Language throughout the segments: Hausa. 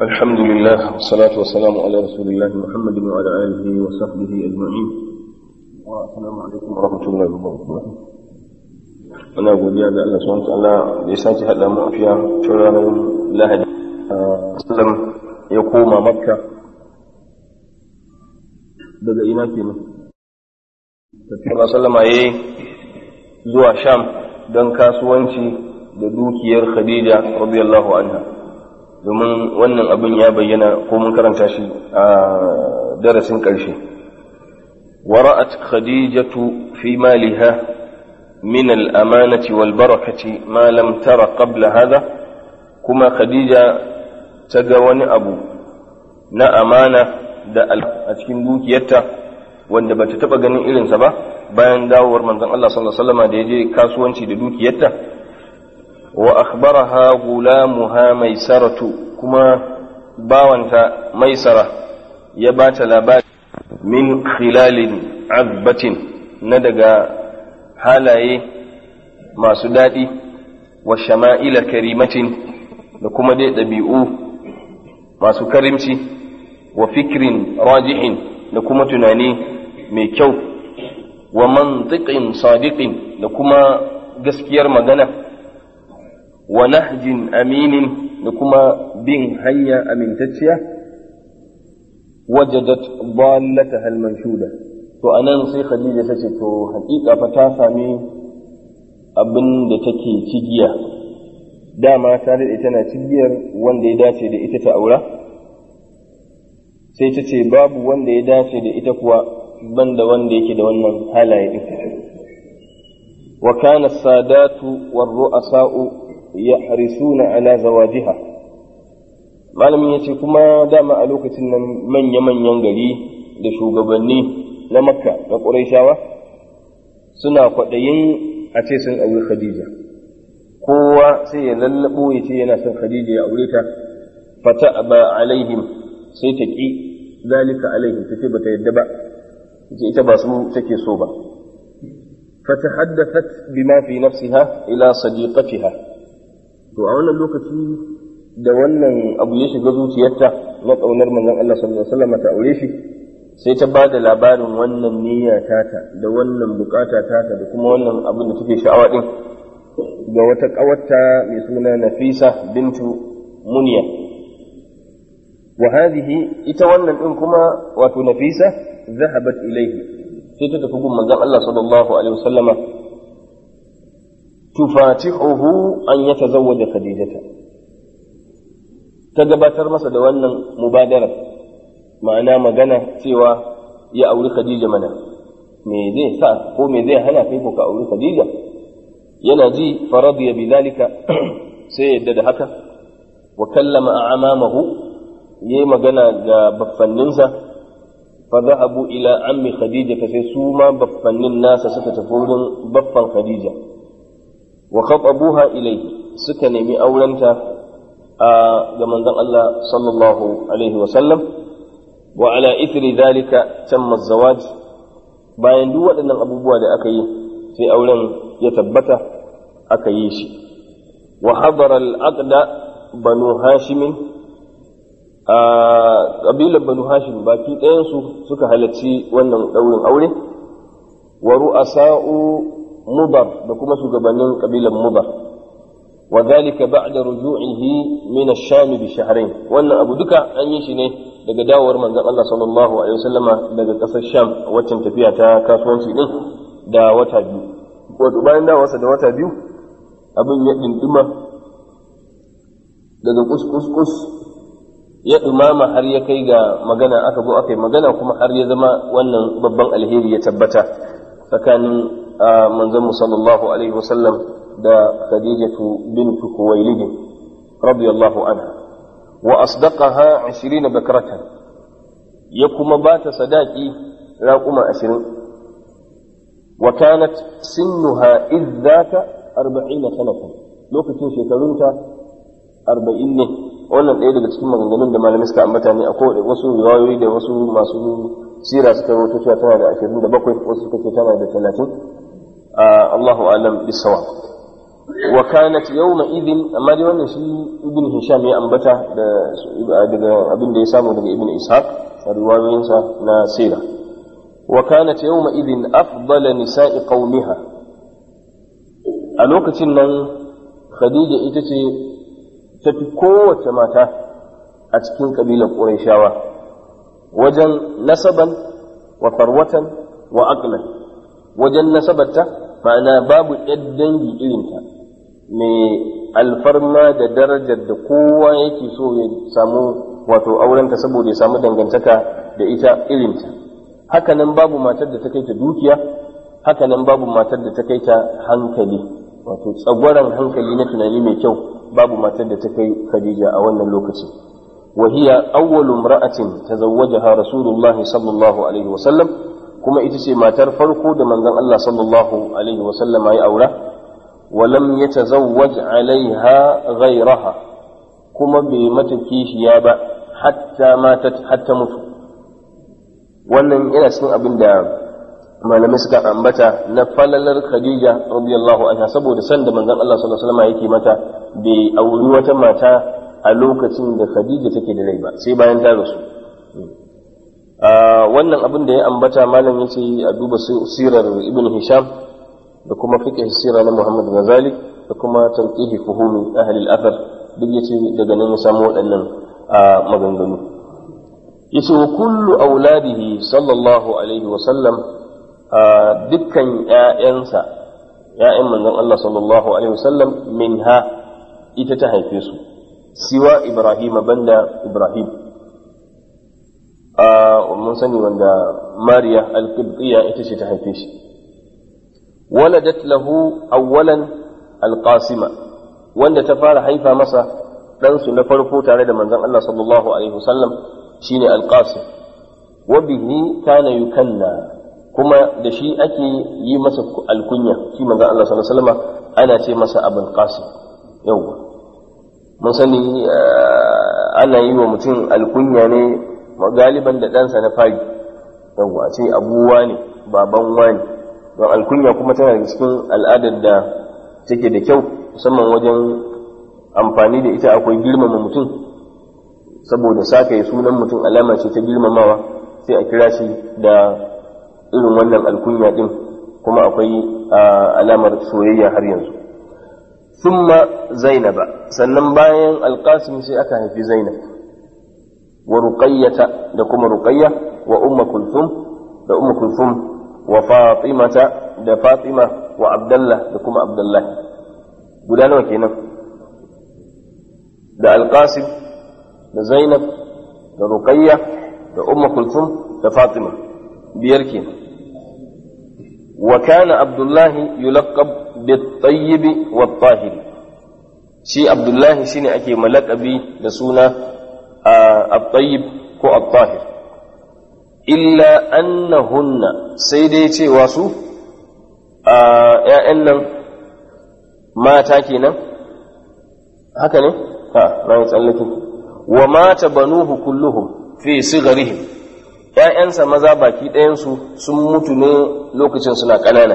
الحمد لله والصلاة والسلام على رسول الله محمد وعلى آله وصحبه أجمعين والسلام عليكم ورحمة الله وبركاته أنا أقول يا الله سبحانه وتعالى لساتي هذا مؤفيا شرار لهج سلم يقوم مكة daga ina kenan tafiya sallama yayi zuwa sham don kasuwanci da dukiyar khadija radiyallahu anha domin wannan abin ya bayyana ko mun karanta shi a darasin ƙarshe wara'at khadijatu fi maliha min al-amanati wal barakati ma lam tara qabla hadha kuma khadija ta ga wani abu na amana da a cikin dukiyarta wanda bata taba ganin irinsa ba bayan dawowar manzon Allah sallallahu alaihi wasallam da ya je kasuwanci da dukiyarta wa akhbaraha gulamuha maisaratu kuma bawanta maisara ya bata labari min khilalin azbatin na daga halaye masu daɗi wa shama'ila karimatin da kuma dai ɗabi'u masu karimci wa fikrin rajihin da kuma tunani mai kyau wa mantiqin sadiqin da kuma gaskiyar magana wa nahjin aminin da kuma bin hanya amintacciya wajadat dallataha al-manshuda to anan sai Khadija tace to hakika fa ta sami abin da take cigiya dama ta daɗe tana cigiyar wanda ya dace da ita ta aura sai ta ce babu wanda ya dace da ita kuwa banda wanda yake da wannan halaye ɗin wa kana sadatu war ru'asa'u yahrisuna ala zawajiha malamin yace kuma dama a lokacin nan manya-manyan gari da shugabanni na makka na ƙurayshawa suna kwaɗayin a ce sun auri khadija kowa sai ya lallabo ya ce yana son khadija ya aure ta fata ba alaihim sai ta ƙi zalika alaihim ta ce bata yadda ba ce ita ba su take so ba fatahaddathat bima fi nafsiha ila sadiqatiha to a wannan lokaci da wannan abu ya shiga zuciyarta na ƙaunar manzon Allah sallallahu alaihi wasallam ta aure shi sai ta ba da labarin wannan niyya tata da wannan bukata tata da kuma wannan abin da take sha'awa din ga wata ƙawarta mai suna Nafisa bintu Muniya wa hadhihi ita wannan din kuma wato Nafisa zahabat ilaihi sai ta tafi gun manzon Allah sallallahu alaihi wasallama tufatihuhu an yatazawwaja Khadijata ta gabatar masa da wannan mubadara ma'ana magana cewa ya auri Khadija mana me zai sa ko me zai hana kai ko ka auri Khadija yana ji faradiya bidalika sai yadda da haka wa kallama a'mamahu yayi magana ga baffanninsa fa zahabu ila ammi Khadija fa sai su ma baffannin nasa suka tafi wurin baffan Khadija wa khatabuha ilayhi suka nemi aurenta ga manzon Allah sallallahu alaihi wa sallam wa ala ithri dhalika tamma zawaj bayan duk waɗannan abubuwa da aka yi sai auren ya tabbata aka yi shi wa hadara al-aqda banu hashim a kabilar banu hashim baki ɗayansu suka halarci wannan ɗaurin aure wa ru'asa'u mudar da kuma shugabannin kabilar mudar وذلك بعد رجوعه من الشام بشهرين wannan abu duka an yi shi ne daga dawowar manzon Allah sallallahu alaihi wasallama daga ƙasar Sham waccan tafiya ta kasuwanci din da wata biyu wato bayan dawowarsa da wata biyu abin ya dindima daga kus ya dumama har ya kai ga magana aka zo aka yi magana kuma har ya zama wannan babban alheri ya tabbata tsakanin manzon mu sallallahu alaihi wasallam da khadijatu bintu khuwailid radiyallahu anha wa asdaqaha 20 bakratan ya kuma ba ta sadaki raquma 20 wa kanat sinnuha idzaka 40 sanatan lokacin shekarunta 40 ne wannan ɗaya daga cikin maganganun da malamai suka ambata ne akwai wasu riwayoyi da wasu masu sira suka rawaito cewa tana da 27 wasu suka ce tana da 30 Allahu alam bisawab wa kanat yawma idin amma dai wannan shi ibn hisham ya ambata da daga abin da ya samu daga ibn ishaq a riwayoyinsa na sira wa kanat yawma idin afdala nisa'i qaumiha a lokacin nan khadija ita ce tafi kowace mata a cikin kabilar qurayshawa wajen nasaban wa farwatan wa aqlan wajen nasabarta ma'ana babu ɗan dangi irinta mai alfarma da darajar da kowa yake so ya samu wato aurenta saboda ya samu dangantaka da ita irinta hakanan babu matar da ta kai ta dukiya hakanan babu matar da ta kai ta hankali wato tsagwaron hankali na tunani mai kyau babu matar da ta kai khadija a wannan lokaci وهي أول امرأة تزوجها رسول الله صلى الله عليه وسلم كما إتسي ما ترفرقوا دمن الله صلى الله عليه وسلم أي أولا ولم يتزوج عليها غيرها كما بمتكيش يابا حتى ماتت حتى مت wannan ina cikin abin da malamai suka ambata na falalar Khadija radiyallahu anha saboda san da manzon Allah sallallahu alaihi wasallam yake mata bai auri wata mata a lokacin da Khadija take da rai ba sai bayan ta rasu wannan abin da ya ambata malam yace a duba sirar Ibn Hisham da kuma fiqh sira na Muhammad Ghazali da kuma tanqihi fuhumi ahli al-athar duk yace daga nan ya samu waɗannan maganganu yace wa kullu auladihi sallallahu alaihi wa sallam dukkan ƴaƴansa ƴaƴan manzon Allah sallallahu alaihi wa sallam minha ita ta haife su siwa Ibrahim banda Ibrahim mun sani wanda Mariya al-Qibtiyya ita ce ta haife shi waladat lahu awwalan al-Qasima wanda ta fara haifa masa ɗansu na farko tare da manzon Allah sallallahu alaihi wasallam shine al-Qasim wa bihi kana yukanna kuma da shi ake yi masa alkunya shi manzon Allah sallallahu alaihi wasallam ana ce masa Abul Qasim yawwa mun sani ana yi wa mutum alkunya ne galiban da ɗansa na fari yawwa ce abuwa ne baban wani don alkunya kuma tana da cikin al'adar da take da kyau musamman wajen amfani da ita akwai girmama mutum saboda saka ya sunan mutum alama ce ta girmamawa sai a kira shi da irin wannan alkunya din kuma akwai alamar soyayya har yanzu thumma zainaba sannan bayan alqasim sai aka haifi zainab wa ruqayyata da kuma ruqayya wa umma kulthum da umma kulthum wa fatimata da fatima wa abdullah da kuma abdullah guda nawa kenan da alqasim da zainab da ruqayya da umma kulthum da fatima biyar kenan wa kana abdullahi yulaqab bit-tayyib wat-tahir shi abdullahi shine ake malakabi da suna at-tayyib ko at-tahir illa annahunna sai dai cewa su ‘ya'yan nan mata kenan haka ne? ha na yi tsallakin wa mata banuhu kulluhum fi sigarihim ‘ya'yansa maza baki ɗayansu sun mutu ne lokacin suna ƙanana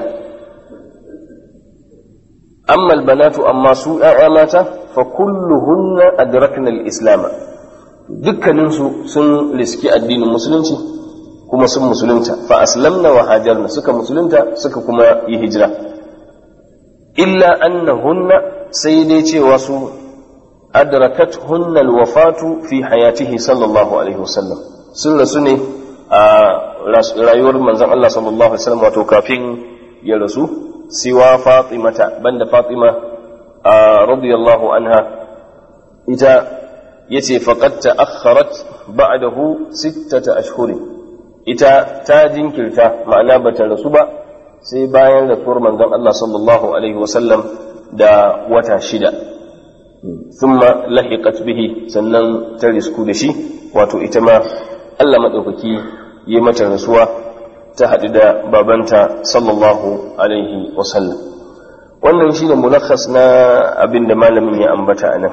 amma albanatu amma su ‘ya'ya mata fa kulluhunna adrakna al-islam dukkaninsu sun riski addinin musulunci kuma sun musulunta fa aslamna wa hajarna suka musulunta suka kuma yi hijira illa annahunna sai dai cewa su adrakat hunna alwafatu fi hayatihi sallallahu alaihi wasallam sun rasu ne a rayuwar manzon Allah sallallahu alaihi wasallam wato kafin ya rasu siwa fatimata banda fatima radiyallahu anha ita yace faqad ta'akhkharat ba'dahu sittata ashhurin ita ta jinkirta ma'ana bata rasu ba sai bayan rasuwar manzon Allah sallallahu alaihi wasallam da wata shida thumma lahiqat bihi sannan ta risku da shi wato ita ma Allah madaukaki yi mata rasuwa ta haɗu da babanta sallallahu alaihi wasallam wannan shine mulakhas na abin da malamin ya ambata a nan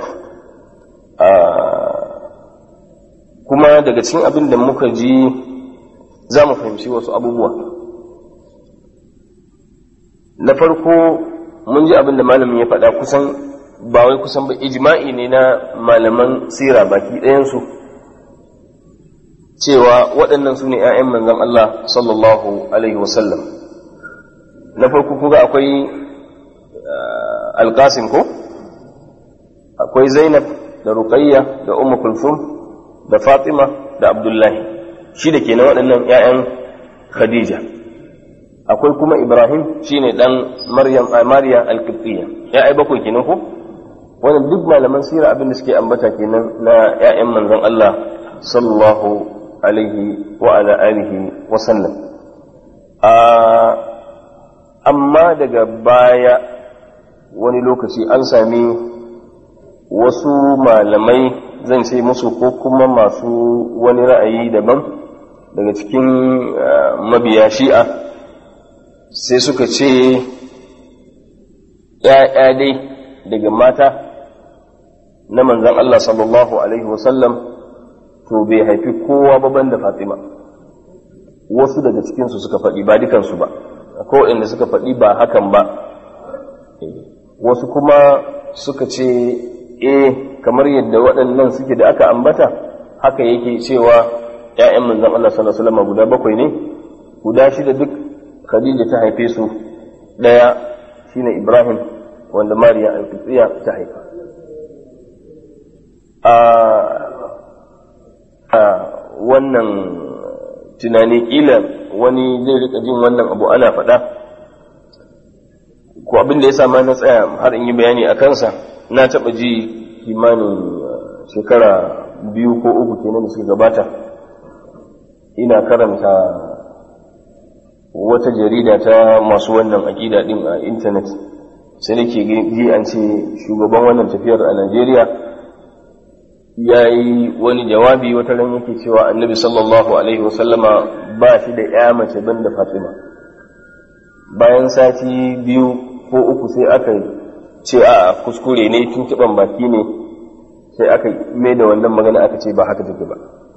kuma daga cikin abin da muka ji za mu fahimci wasu abubuwa na farko mun ji abin da malamin ya faɗa kusan ba wai kusan ba ijma'i ne na malaman sira baki ɗayansu cewa waɗannan su ne 'ya'yan manzon Allah sallallahu alaihi wasallam na farko kuga akwai alƙasim ko akwai zainab da ruqayya da ummu kulthum da fatima da abdullahi shi da ke na waɗannan 'ya'yan khadija akwai kuma ibrahim shine dan maryam mariya al-qibtiyya ya'ai bakwai kenan ko wannan duk malaman sira abin da suke ambata kenan na 'ya'yan manzon Allah sallallahu alaihi wa ala alihi wa sallam amma daga baya wani lokaci an sami wasu malamai zan ce musu ko kuma masu wani ra'ayi daban daga cikin mabiya shi'a sai suka ce ‘ya'ya dai daga mata na manzan Allah sallallahu Alaihi wasallam to bai haifi kowa baban da Fatima wasu daga cikinsu suka faɗi ba dukansu ba akwai waɗanda suka faɗi ba hakan ba wasu kuma suka ce eh kamar yadda waɗannan suke da aka ambata haka yake cewa ‘ya'yan manzan Allah sallallahu Alaihi wasallam guda bakwai ne guda shida duk Khadija ta haife su ɗaya shine Ibrahim wanda Mariya al ta haifa a wannan tunani kila wani zai rika jin wannan abu ana faɗa ko abin da ya sa na tsaya har in yi bayani a kansa na taɓa ji kimanin shekara biyu ko uku kenan da suka gabata ina karanta wata jarida ta masu wannan aƙida ɗin a intanet sai nake ji an ce shugaban wannan tafiyar a Najeriya ya yi wani jawabi wata ran yake cewa annabi sallallahu alaihi wasallama ba shi da ya mace ban da Fatima bayan sati biyu ko uku sai aka ce a kuskure ne tuntuɓan baki ne sai aka mai da wannan magana aka ce ba haka take ba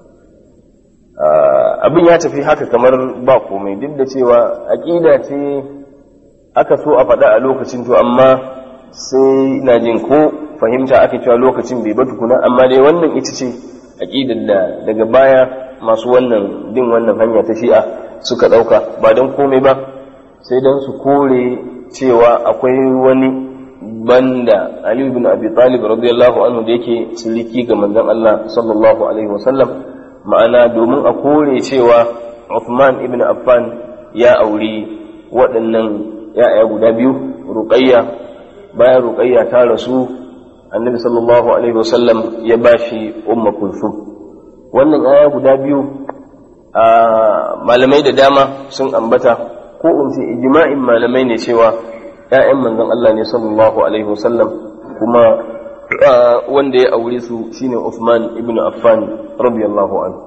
abin ya tafi haka kamar ba komai duk da cewa aƙida ce aka so a faɗa a lokacin to amma sai na jin ko fahimta aka cewa lokacin bai ba tukuna amma dai wannan ita ce aƙidar da daga baya masu wannan bin wannan hanya ta shi'a suka ɗauka ba don komai ba sai don su kore cewa akwai wani banda Ali bin Abi Talib radiyallahu anhu da yake siliki ga manzon Allah sallallahu alaihi wasallam ma'ana domin a kore cewa Uthman ibn Affan ya auri waɗannan ‘ya'ya guda biyu, Ruqayya bayan Ruqayya ta rasu, annabi sallallahu Alaihi wasallam ya ba shi Umma Kulsum. Wannan ‘ya'ya guda biyu a malamai da dama sun ambata, ko in ce ijma'in malamai ne cewa ‘ya'yan manzon Allah ne sallallahu Alaihi wasallam kuma wanda ya aure su shine Uthman ibn Affan radiyallahu anhu.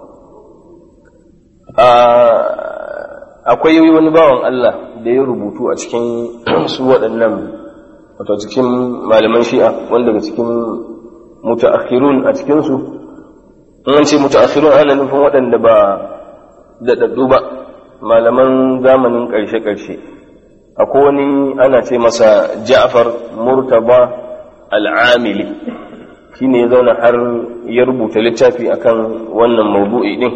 akwai wani bawan Allah da ya rubutu a cikin su waɗannan wato cikin malaman shi'a wanda daga cikin mutaakhirun a cikinsu an ce mutaakhirun ana nufin waɗanda ba daɗaɗɗu ba malaman zamanin ƙarshe-ƙarshe akwai wani ana ce masa ja'far murtaba al'amili shi ne ya zauna har ya rubuta littafi akan wannan maudu'i ɗin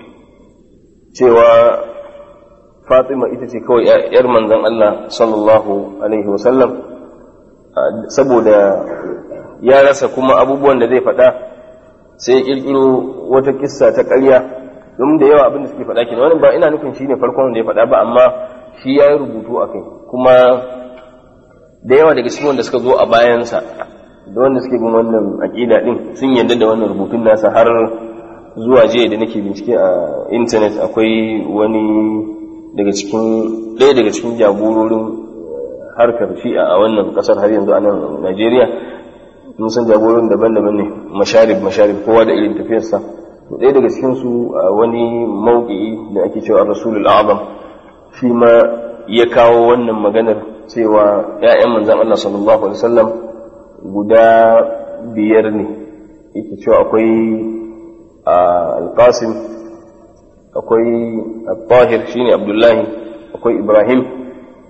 cewa Fatima ita ce kawai ‘yar manzon Allah sallallahu Alaihi wasallam saboda ya rasa kuma abubuwan da zai faɗa sai ya ƙirƙiro wata kissa ta ƙarya domin da yawa abin da suke faɗa kenan wannan ba ina nufin shi ne farkon da ya faɗa ba amma shi ya yi rubutu a kai kuma da yawa daga cikin wanda suka zo a bayansa da wanda suke bin wannan aƙida ɗin sun yarda da wannan rubutun nasa har zuwa jiya da nake bincike a intanet akwai wani daga cikin ɗaya daga cikin jagororin harkar shi'a a wannan ƙasar har yanzu a nan Najeriya mun san jagororin daban-daban ne masharib masharib kowa da irin tafiyarsa to ɗaya daga cikin su wani mauki da ake cewa Rasulul Azam shi ma ya kawo wannan maganar cewa ‘ya'yan manzan Allah sallallahu alaihi wasallam guda biyar ne yake cewa akwai al-Qasim akwai al-tahir shine abdullahi akwai ibrahim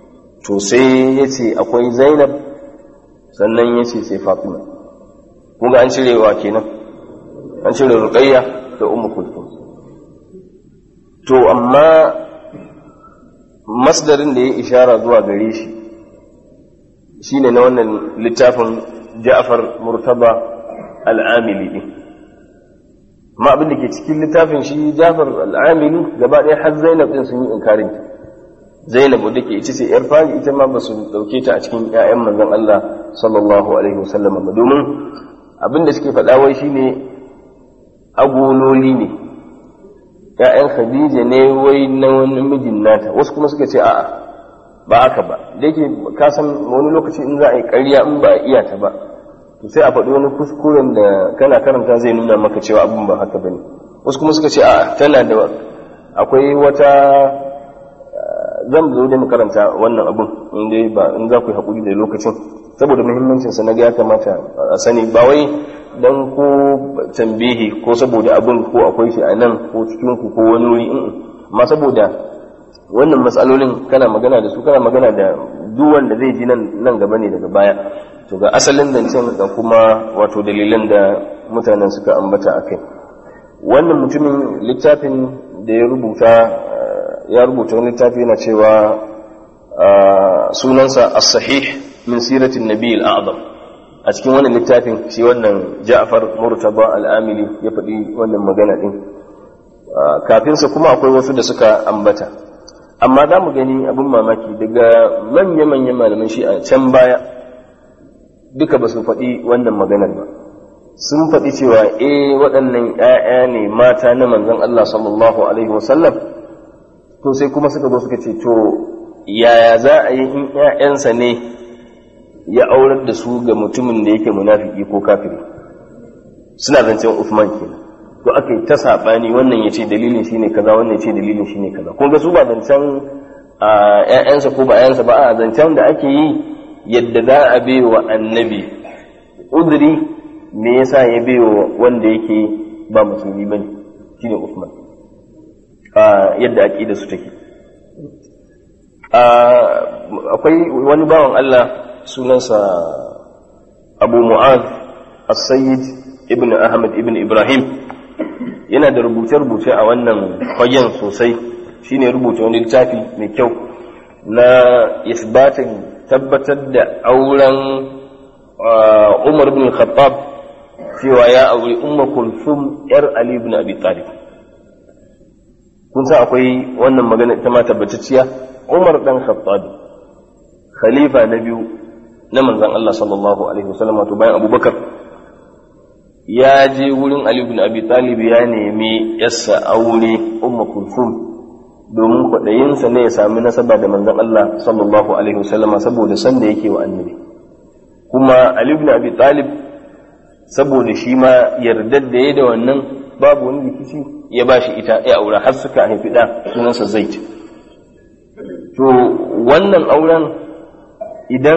to sai ya ce akwai zainab sannan ya ce sai fatima kuma an cire wa kenan an cire ruqayya da ummu kulthum to amma masdarin da ya ishara zuwa gare shi shine na wannan littafin Ja'far Murtaba Al-Amili din amma abin da ke cikin littafin shi Ja'far Al-Amili gaba ɗaya har Zainab din sun yi inkarin ta Zainab wadda ke ita ce yar fari ita ma ba su dauke ta a cikin ƴaƴan manzon Allah sallallahu alaihi wasallam ba domin abin da suke faɗa wai shine agololi ne ‘ya'yan Khadija ne wai na wani mijin nata wasu kuma suka ce a'a ba haka ba da yake ka san wani lokaci in za a yi ƙarya in ba a iya ta ba to sai a faɗi wani kuskuren da kana karanta zai nuna maka cewa abin ba haka bane wasu kuma suka ce a'a tana da akwai wata zan zo da mu karanta wannan abin in dai ba in za ku yi haƙuri da lokacin saboda muhimmancinsa na ga ya kamata a sani ba wai dan ko tambihi ko saboda abin ko akwai shi a nan ko cikin ku ko wani wuri in amma saboda wannan matsalolin kana magana da su kana magana da duk wanda zai ji nan nan gaba ne daga baya to ga asalin zancen da kuma wato dalilan da mutanen suka ambata a kai wannan mutumin littafin da ya rubuta ya rubuta wani littafi yana cewa sunansa as-sahih min siratin nabiyil a'zam a cikin wannan littafin shi wannan Ja'far Murtaba al-Amili ya faɗi wannan magana din kafin sa kuma akwai wasu da suka ambata amma za mu gani abin mamaki daga manya-manyan malaman shi a can baya duka ba su faɗi wannan maganar ba sun faɗi cewa eh waɗannan ‘ya'ya ne mata na manzon Allah sallallahu alaihi wasallam to sai kuma suka zo suka ce to yaya za a yi in ‘ya'yansa ne ya aurar da su ga mutumin da yake munafiki ko kafiri suna zancen Uthman kenan to aka yi ta saɓani wannan ya ce dalilin shi ne kaza wannan ya ce dalilin shi ne kaza kun ga su ba zancen ‘ya'yansa ko ba ‘ya'yansa ba a zancen da ake yi yadda za a bai wa annabi udiri me yasa ya bai wa wanda yake ba musulmi bane shine Uthman yadda aqida su take akwai wani bawan Allah sunansa Abu Mu'ad As-Sayyid ibn Ahmad ibn Ibrahim yana da rubuce-rubuce a wannan fagen sosai shine rubuta wani littafi mai kyau na isbatin tabbatar da auren Umar bin Khattab cewa ya auri Umma Kulthum yar Ali ibn Abi Talib kun san akwai wannan magana ita ma tabbatacciya Umar dan Khattab khalifa na biyu na manzon Allah sallallahu alaihi wasallam to bayan Abubakar ya je wurin Ali ibn Abi Talib ya nemi yassa aure Umma Kulthum domin kwaɗayinsa ne ya sami nasaba da manzon Allah sallallahu alaihi wasallam saboda san da yake wa annabi kuma Ali ibn Abi Talib saboda shi ma yardar da ya da wannan babu wani rikici ya ba shi ita ya aura har suka haifi da sunansa Zaid to wannan auren idan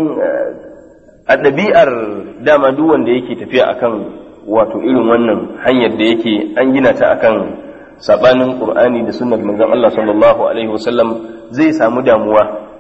a ɗabi'ar dama duk wanda yake tafiya akan wato irin wannan hanyar da yake an gina ta akan sabanin qur'ani da sunnar manzon Allah sallallahu alaihi wasallam zai samu damuwa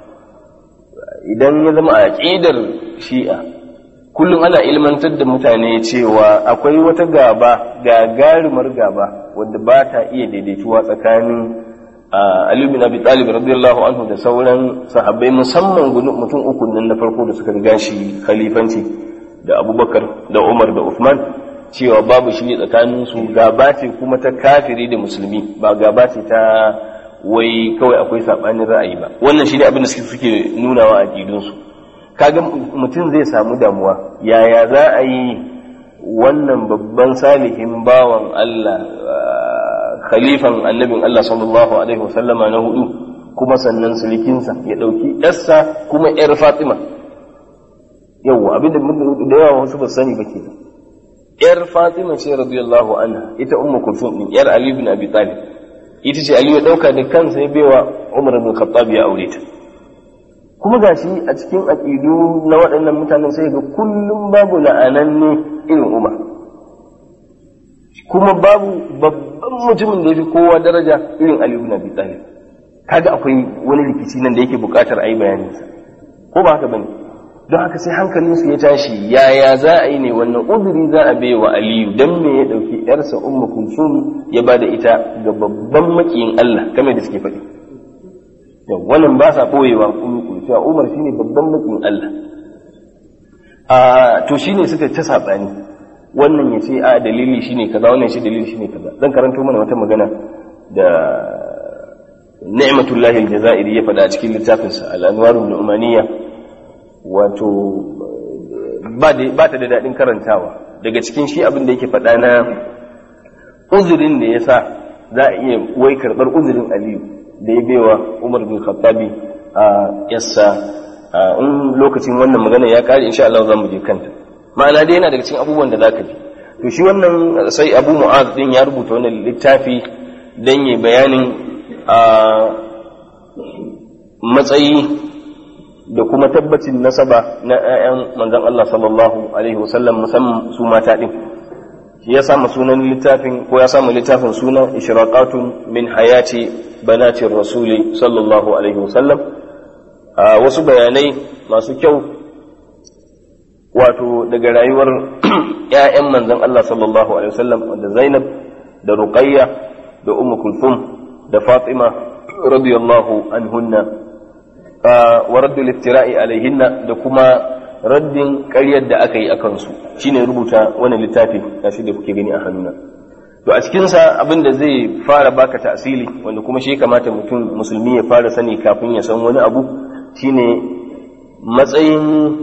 idan ya zama a aqidar shi'a kullum ana ilmantar da mutane cewa akwai wata gaba gagarumar gaba wadda ba ta iya daidaituwa tsakanin Ali bin Abi Talib radiyallahu anhu da sauran sahabbai musamman mutum uku nan na farko da suka riga shi khalifanci da Abubakar da Umar da Uthman cewa babu shi tsakanin su gaba ce kuma ta kafiri da musulmi ba gaba ce ta wai kawai akwai sabanin ra'ayi ba wannan shine abin da suke nunawa a su kaga mutum zai samu damuwa yaya za a yi wannan babban salihin bawan Allah khalifan annabin Allah sallallahu alaihi wasallama na hudu kuma sannan sulikinsa ya ɗauki yarsa kuma yar Fatima yawwa abin da yawa wasu ba sani ba kenan yar Fatima ce radiyallahu anha ita ummu kulthum din yar Ali bin Abi Talib ita ce Ali ya dauka da kansa ya baiwa Umar bin Khattab ya aure ta kuma gashi a cikin aqidu na waɗannan mutanen sai ga kullum babu la'ananne irin Umar kuma babu babban mutumin da ya fi kowa daraja irin Ali ibn Abi Talib kaga akwai wani rikici nan da yake buƙatar a yi bayaninsa ko ba haka bane don haka sai hankalinsu ya tashi yaya za a yi ne wannan uzuri za a bai wa aliyu don me ya ɗauki yarsa ummu kulsum ya ba da ita ga babban makiyin allah kamar da suke faɗi wannan ba sa ɓoyewa kulu cewa umar shine babban makiyin allah a to shine suka ta saɓani wannan ya ce a dalili shine kaza wannan shi dalili shine kaza zan karanto mana wata magana da ni'matullahi aljazairi ya faɗa a cikin littafinsa al-anwarul nu'maniyya wato ba ta da daɗin karantawa daga cikin shi abin da yake faɗa na uzurin da ya sa za a iya wai karɓar uzurin aliyu da ya baiwa umar bin khattabi a yassa in lokacin wannan magana ya ƙare insha Allah za mu je kanta ma'ana dai yana daga cikin abubuwan da za ka ji to shi wannan sai abu mu'az din ya rubuta wannan littafi don yi bayanin a matsayi da kuma tabbacin nasaba na 'ya'yan manzon Allah sallallahu alaihi wasallam musamman su mata din shi ya samu sunan littafin ko ya samu littafin suna ishraqatun min hayati banati rasuli sallallahu alaihi wasallam a wasu bayanai masu kyau wato daga rayuwar 'ya'yan manzon Allah sallallahu alaihi wasallam wanda Zainab da Ruqayya da Ummu Kulthum da Fatima radiyallahu anhunna wa raddu liftira'i alaihinna da kuma raddin ƙaryar da aka yi a kansu shine rubuta wani littafi gashi da kuke gani a hannuna to a cikinsa abin da zai fara baka tasiri wanda kuma shi kamata mutum musulmi ya fara sani kafin ya san wani abu shine matsayin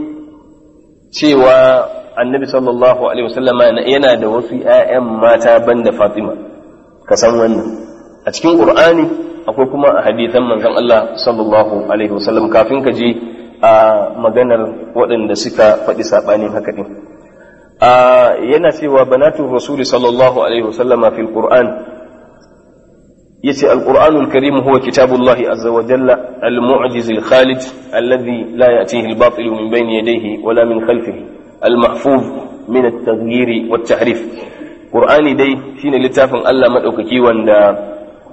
cewa annabi sallallahu alaihi wasallama yana da wasu 'ya'yan mata banda fatima ka san wannan a cikin qur'ani akwai kuma a hadithan manzon Allah sallallahu alaihi wasallam kafin ka je a maganar waɗanda suka faɗi saɓanin haka ɗin yana cewa banatu rasuli sallallahu alaihi wasallam fil qur'an yace alqur'anul karim huwa kitabullahi azza wa jalla al-mu'jiz al-khalid alladhi la ya'tihi al-batil min bayni yadayhi wala min khalfihi al-mahfuz min at-taghyir wa at-tahrif qur'ani dai shine littafin Allah madaukaki wanda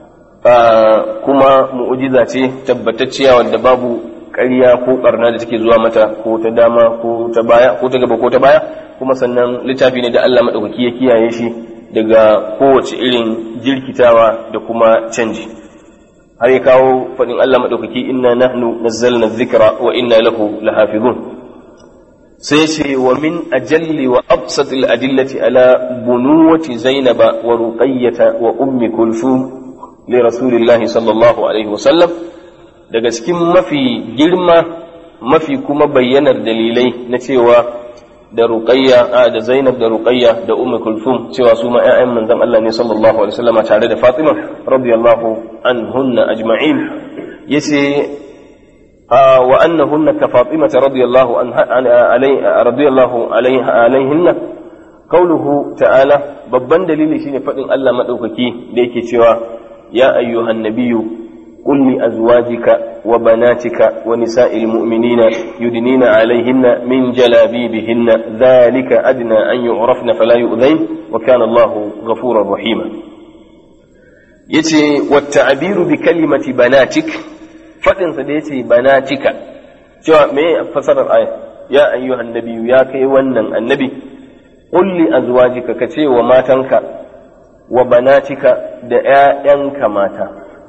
kuma mu'ujiza ce tabbatacciya wanda babu ƙarya ko ƙarna da take zuwa mata ko ta dama ko ta baya ko ta gaba ko ta baya kuma sannan littafi ne da Allah maɗaukaki ya kiyaye shi daga kowace irin jirkitawa da kuma canji har ya kawo faɗin Allah maɗaukaki inna nahnu nazzalna dhikra wa inna lahu lahafizun sai ce wa min ajalli wa absatil adillati ala bunuwati zainaba wa ruqayyata wa ummi kulthum li rasulillahi sallallahu alaihi wasallam daga cikin mafi girma mafi kuma bayyanar dalilai na cewa da ruqayya da zainab da ruqayya da ummu kulthum cewa su ma ƴaƴan manzon Allah ne sallallahu alaihi wasallam tare da fatima radiyallahu anhunna ajma'in yace wa annahunna ka fatima radiyallahu anha radiyallahu alaiha alaihinna qawluhu ta'ala babban dalili shine fadin Allah madaukaki da yake cewa يا أيها النبي قل لأزواجك وبناتك ونساء المؤمنين يدنين عليهن من جلابيبهن ذلك أدنى أن يعرفن فلا يؤذين وكان الله غفورا رحيما يتي والتعبير بكلمة بناتك فتن سديتي بناتك شو ما فسر الآية يا أيها النبي يا كيوانا النبي قل لأزواجك كتي وما تنكر wa banatika da ‘ya'yanka mata,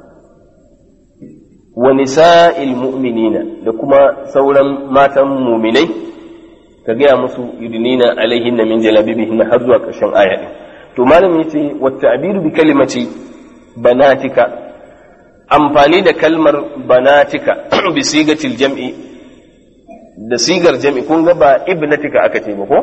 wa nisa'il mu'minina da kuma sauran matan muminai, ka gaya musu yudinina alaihin min jalabibihin har zuwa ƙarshen aya ɗin. To, malam ya ce, wata abiru bi kalimaci banatika, amfani da kalmar banatika bi sigatil jam'i da sigar jam'i kun ga ba ibnatika aka ce ba ko?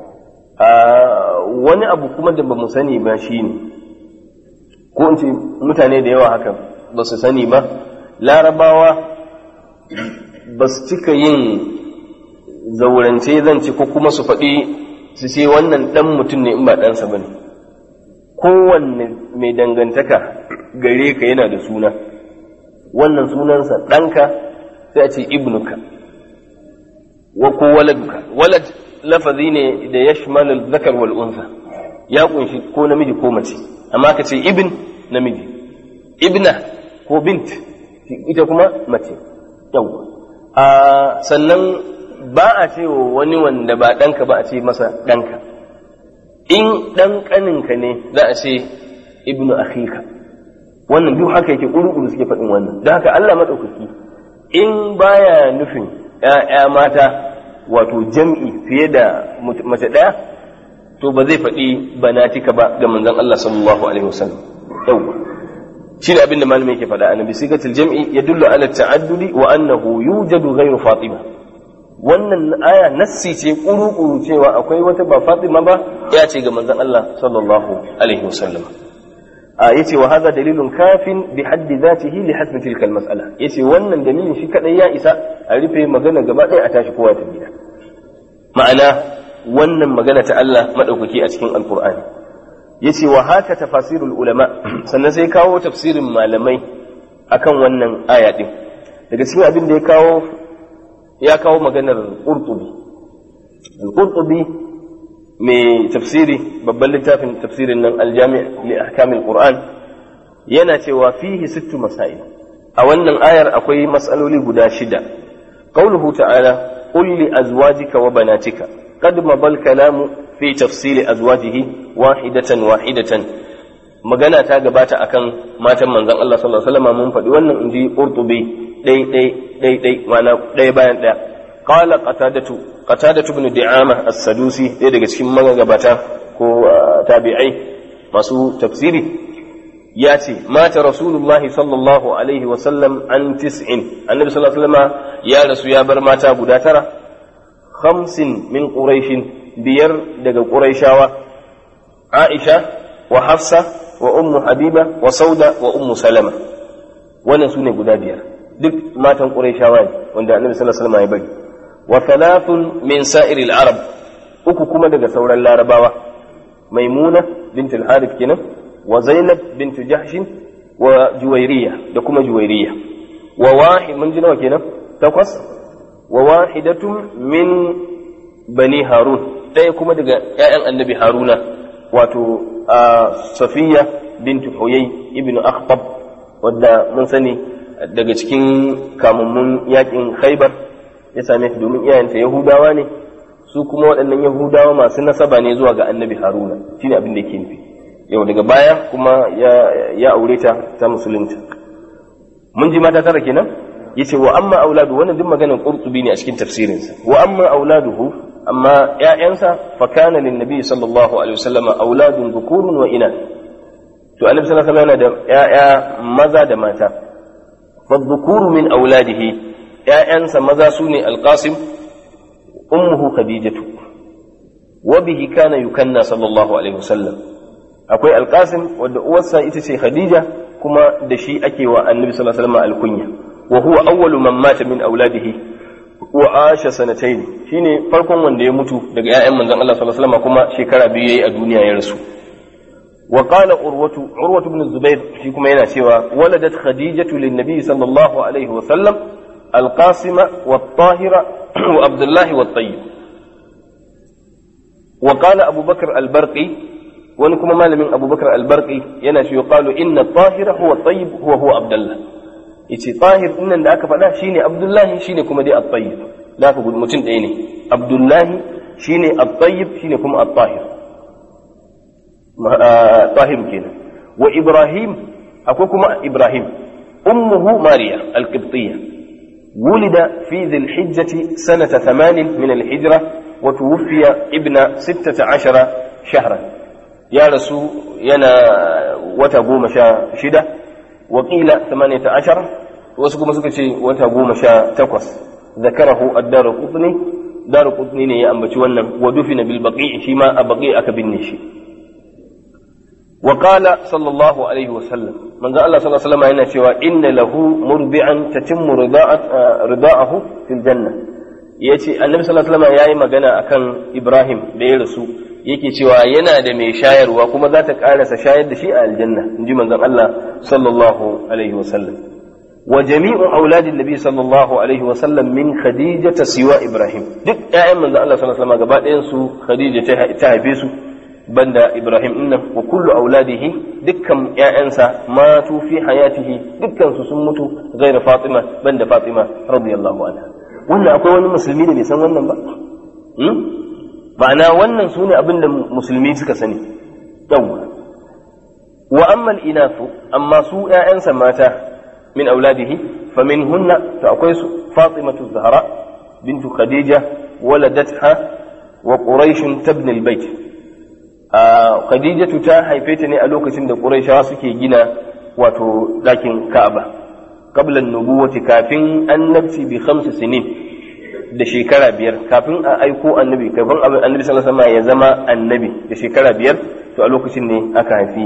wani abu kuma da ba mu sani ba shi ne ko in ce mutane da yawa haka ba su sani ba larabawa ba su cika yin zaurance zance ko kuma su faɗi su ce wannan ɗan mutum ne in ba ɗansa ba ne kowanne mai dangantaka gare ka yana da suna wannan sunansa ɗanka sai a ce ibnuka wa ko waladuka walad lafazi ne da ya shimalar zakar wal unsa ya kunshi ko namiji ko mace amma ka ce ibn namiji ibna ko bint ita kuma mace yawwa a sannan ba a ce wa wani wanda ba ɗanka ba a ce masa ɗanka in ɗan ƙaninka ne za a ce ibnu akhika wannan duk haka yake ƙuru suke faɗin wannan da haka Allah maɗaukaki in baya nufin ‘ya'ya mata wato jam'i fiye da mace ɗaya to ba zai faɗi banatika ba ga manzon Allah sallallahu alaihi wasallam yawwa shi ne abin da malamin yake faɗa annabi sigatul jam'i yadullu ala ta'addudi wa annahu yujadu ghayru fatima wannan aya nassi ce kuru-kuru cewa akwai wata ba fatima ba ya ce ga manzon Allah sallallahu alaihi wasallam a yace wa hadha dalilun kafin bi haddi zatihi li hasbi tilka al mas'ala yace wannan dalilin shi kadai ya isa a rufe magana gaba ɗaya a tashi kowa ta gida ma'ana wannan magana ta Allah madaukaki a cikin alqur'ani yace wa haka tafasirul ulama sannan sai kawo tafsirin malamai akan wannan aya din daga cikin abin da ya kawo ya kawo maganar qurtubi al-qurtubi mai tafsiri babban littafin tafsirin nan aljami li ahkamil qur'an yana cewa fihi sittu masail a wannan ayar akwai mas'aloli guda shida qauluhu ta'ala qul li azwajika wa banatika qad mabal kalamu fi tafsili azwajihi wahidatan wahidatan magana ta gabata akan matan manzon Allah sallallahu alaihi wasallam mun faɗi wannan inji qurtubi dai dai dai dai ma'ana dai bayan daya qala qatadatu qatadatu ibn di'ama as-sadusi ɗaya daga cikin magabata ko tabi'ai masu tafsiri ya ce mata rasulullah sallallahu alaihi wasallam an tis'in annabi sallallahu alaihi wasallam ya rasu ya bar mata guda tara khamsin min quraishin biyar daga quraishawa aisha wa hafsa wa ummu habiba wa sauda wa ummu salama wannan sune guda biyar duk matan quraishawa ne wanda annabi sallallahu alaihi wasallam ya bari wa thalathun min sa'iril arab uku kuma daga sauran larabawa maimuna bint al-harith kenan wa zainab bint jahsh wa juwairiya da kuma juwairiya wa wahid mun ji nawa kenan takwas wa wahidatun min bani harun ɗaya kuma daga ƴaƴan annabi haruna wato safiya bint huyay ibn akhtab wadda mun sani daga cikin kamammun yakin khaybar ya same ta domin iyayenta Yahudawa ne su kuma waɗannan Yahudawa masu nasaba ne zuwa ga annabi Haruna shine abin da yake nufi yau daga baya kuma ya aure ta ta musulunta mun ji mata tara kenan yace wa amma auladu wannan duk maganar qurtubi ne a cikin tafsirinsa wa amma auladuhu amma ƴaƴansa fa kana lin nabi sallallahu alaihi wasallam auladun dhukurun wa inath to annabi sallallahu alaihi wasallam da ƴaƴa maza da mata fa dhukuru min auladihi ‘ya'yansa maza su ne alƙasim, ummuhu Khadijatu, wa bihi kana yukanna sallallahu Alaihi wasallam. Akwai alƙasim wadda uwarsa ita ce Khadija kuma da shi ake wa annabi sallallahu Alaihi wasallam alkunya, wa huwa awwalu man mata min auladihi wa asha sanatayn shine farkon wanda ya mutu daga ‘ya'yan manzon Allah sallallahu Alaihi wasallam kuma shekara biyu yayi a duniya ya rasu. وقال عروة عروة بن الزبير في كما ينا ولدت خديجة للنبي صلى الله عليه وسلم القاسم والطاهر وعبد الله والطيب وقال أبو بكر البرقي ونكما مال من أبو بكر البرقي ينشي يقال إن الطاهر هو الطيب هو هو عبد الله yace tahir din nan da aka faɗa shine abdullahi shine kuma dai at-tayyib da aka gudu mutum ɗaya ne abdullahi shine at-tayyib shine kuma at-tahir tahir kenan wa ibrahim akwai kuma ibrahim ummuhu mariya al-qibtiyya ولد في ذي الحجة سنة ثمان من الهجرة وتوفي ابن ستة عشر شهرا يا رسول ينا وتقوم شدة وقيل ثمانية عشر وسكم سكتي وتقوم تقص ذكره الدار قطني دار قطني يا أنبتي ودفن بالبقيع فيما أبقي أكبنشي وقال صلى الله عليه وسلم من قال الله صلى الله عليه وسلم هنا شوى إن له مرضعا تتم رضاعة رضاعه في الجنة yace annabi sallallahu alaihi wasallam yayi magana akan Ibrahim da ya rasu yake cewa yana da mai shayarwa kuma za ta karasa shayar da shi a aljanna inji manzon Allah sallallahu alaihi wasallam wa jami'u auladin nabi sallallahu alaihi wasallam min khadija siwa Ibrahim duk ƴaƴan manzon Allah sallallahu alaihi wasallam gaba ɗayan su khadija ta haife su banda Ibrahim dinnan wa kullu auladihi dukkan ƴaƴansa matu fi hayatihi dukkan su sun mutu gaira Fatima banda Fatima radiyallahu anha wannan akwai wani musulmi da bai san wannan ba ma'ana wannan sune abin da musulmi suka sani yawwa wa amma al-inafu amma su ƴaƴansa mata min auladihi faminhunna to akwai su Fatimatu Zahra bintu Khadija waladatha wa Quraish tabni al-bait Khadijatu ta haife ta ne a lokacin da Qurayshawa suke gina wato ɗakin Ka'aba qabla an-nubuwati kafin annabci bi khamsi sinin da shekara biyar kafin a aiko annabi kafin annabi sallallahu alaihi wasallam ya zama annabi da shekara biyar to a lokacin ne aka haifi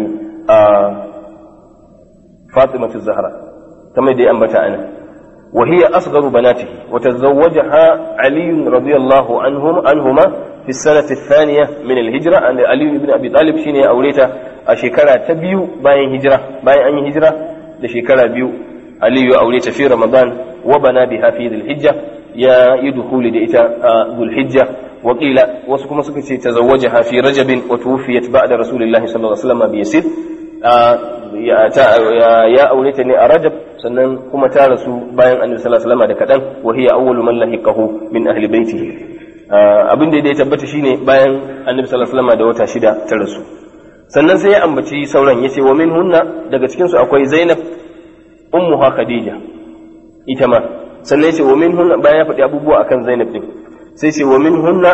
Fatimatu Zahra kamar da ya ambata ana وهي أصغر بناته وتزوجها علي رضي الله عنهم عنهما في السنة الثانية من الهجرة أن علي بن أبي طالب شيني أوليتا أشكرا تبيو باين هجرة باين أن هجرة لشكرا بيو علي أوليتا في رمضان وبنى بها في ذي الحجة يا يدخول دئتا ذو الحجة وقيل وسكما سكتي تزوجها في رجب وتوفيت بعد رسول الله صلى الله عليه وسلم بيسير ya aure ta ne a rajab sannan kuma ta rasu bayan annabi sallallahu alaihi wasallam da kadan wa hiya awwalu man lahiqahu min ahli baitihi abin da ya tabbata shine bayan annabi sallallahu alaihi wasallam da wata shida ta rasu sannan sai ya ambaci sauran yace wa minhunna daga cikin su akwai Zainab ummuha Khadija ita ma sannan yace wa minhunna bayan ya faɗi abubuwa akan Zainab din sai ce wa minhunna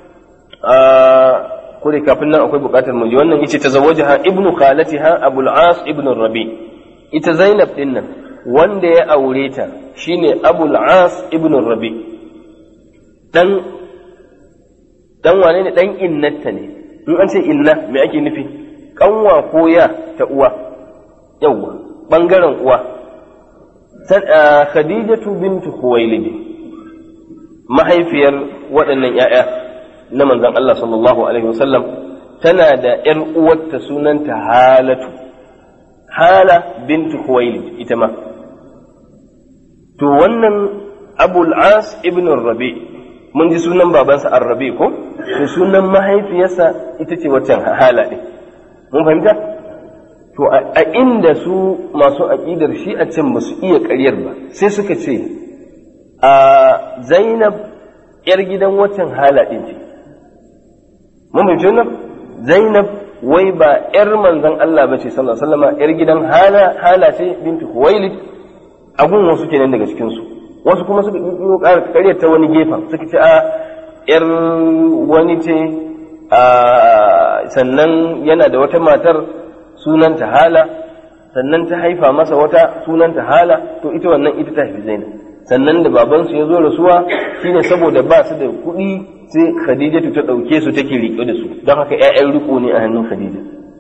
ko da kafin nan akwai bukatar mu ji wannan yace tazawwajaha ibnu khalatiha abul as ibnu rabi ita zainab din nan wanda ya aure ta shine abul as ibnu rabi dan dan wane ne dan innata ne in an ce inna me ake nufi kanwa ko ya ta uwa yawwa bangaren uwa khadijatu bintu khuwailid mahaifiyar waɗannan 'ya'ya na manzon Allah sallallahu Alaihi wasallam tana da ‘yar uwarta sunanta halatu, hala bintu Huwailid ita ma. To wannan Abul As ibn Rabi mun ji sunan babansa Ar-Rabi ko? To sunan mahaifiyarsa ita ce waccan hala ɗin. Mun fahimta? To a inda su masu aƙidar shi a can ba su iya ƙaryar ba, sai suka ce, a Zainab ‘yar gidan waccan hala ɗin ce. mun fahimci wannan zainab wai ba yar manzon Allah bace sallallahu alaihi wasallam yar gidan hala hala ce bintu huwailid agun wasu kenan daga cikin su wasu kuma suka yi ƙaryar ta wani gefen suka ce a yar wani ce a sannan yana da wata matar sunanta hala sannan ta haifa masa wata sunanta hala to ita wannan ita ta haifi zainab sannan da babansu ya zo rasuwa shine saboda ba su da kuɗi sai Khadijatu ta ɗauke su take riƙe da su don haka ‘ya'yan riko ne a hannun Khadija.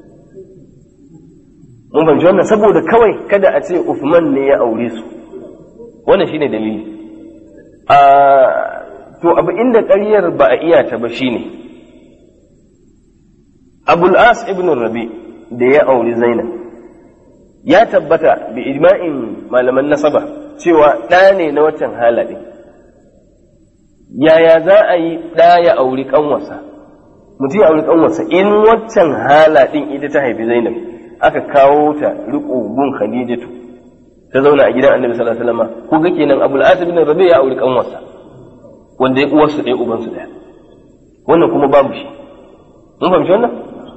Mun fahimci wannan saboda kawai kada a ce Uthman ne ya aure su wannan shine dalili. A to abu inda ƙaryar ba a iya ta ba shine Abul As ibn Rabi da ya auri Zainab ya tabbata bi ijma'in malaman nasaba cewa ɗa ne na waccan halaɗin. yaya za a yi ɗa ya auri ƙanwarsa mutum ya auri ƙanwarsa in waccan hala ɗin ita ta haifi zainab aka kawo ta riƙo gun khadijatu ta zauna a gidan annabi sallallahu alaihi wasallam ko ga kenan abul asib bin rabi ya auri ƙanwarsa wanda ya uwarsu ɗaya ubansu ɗaya wannan kuma babu shi mun fahimci wannan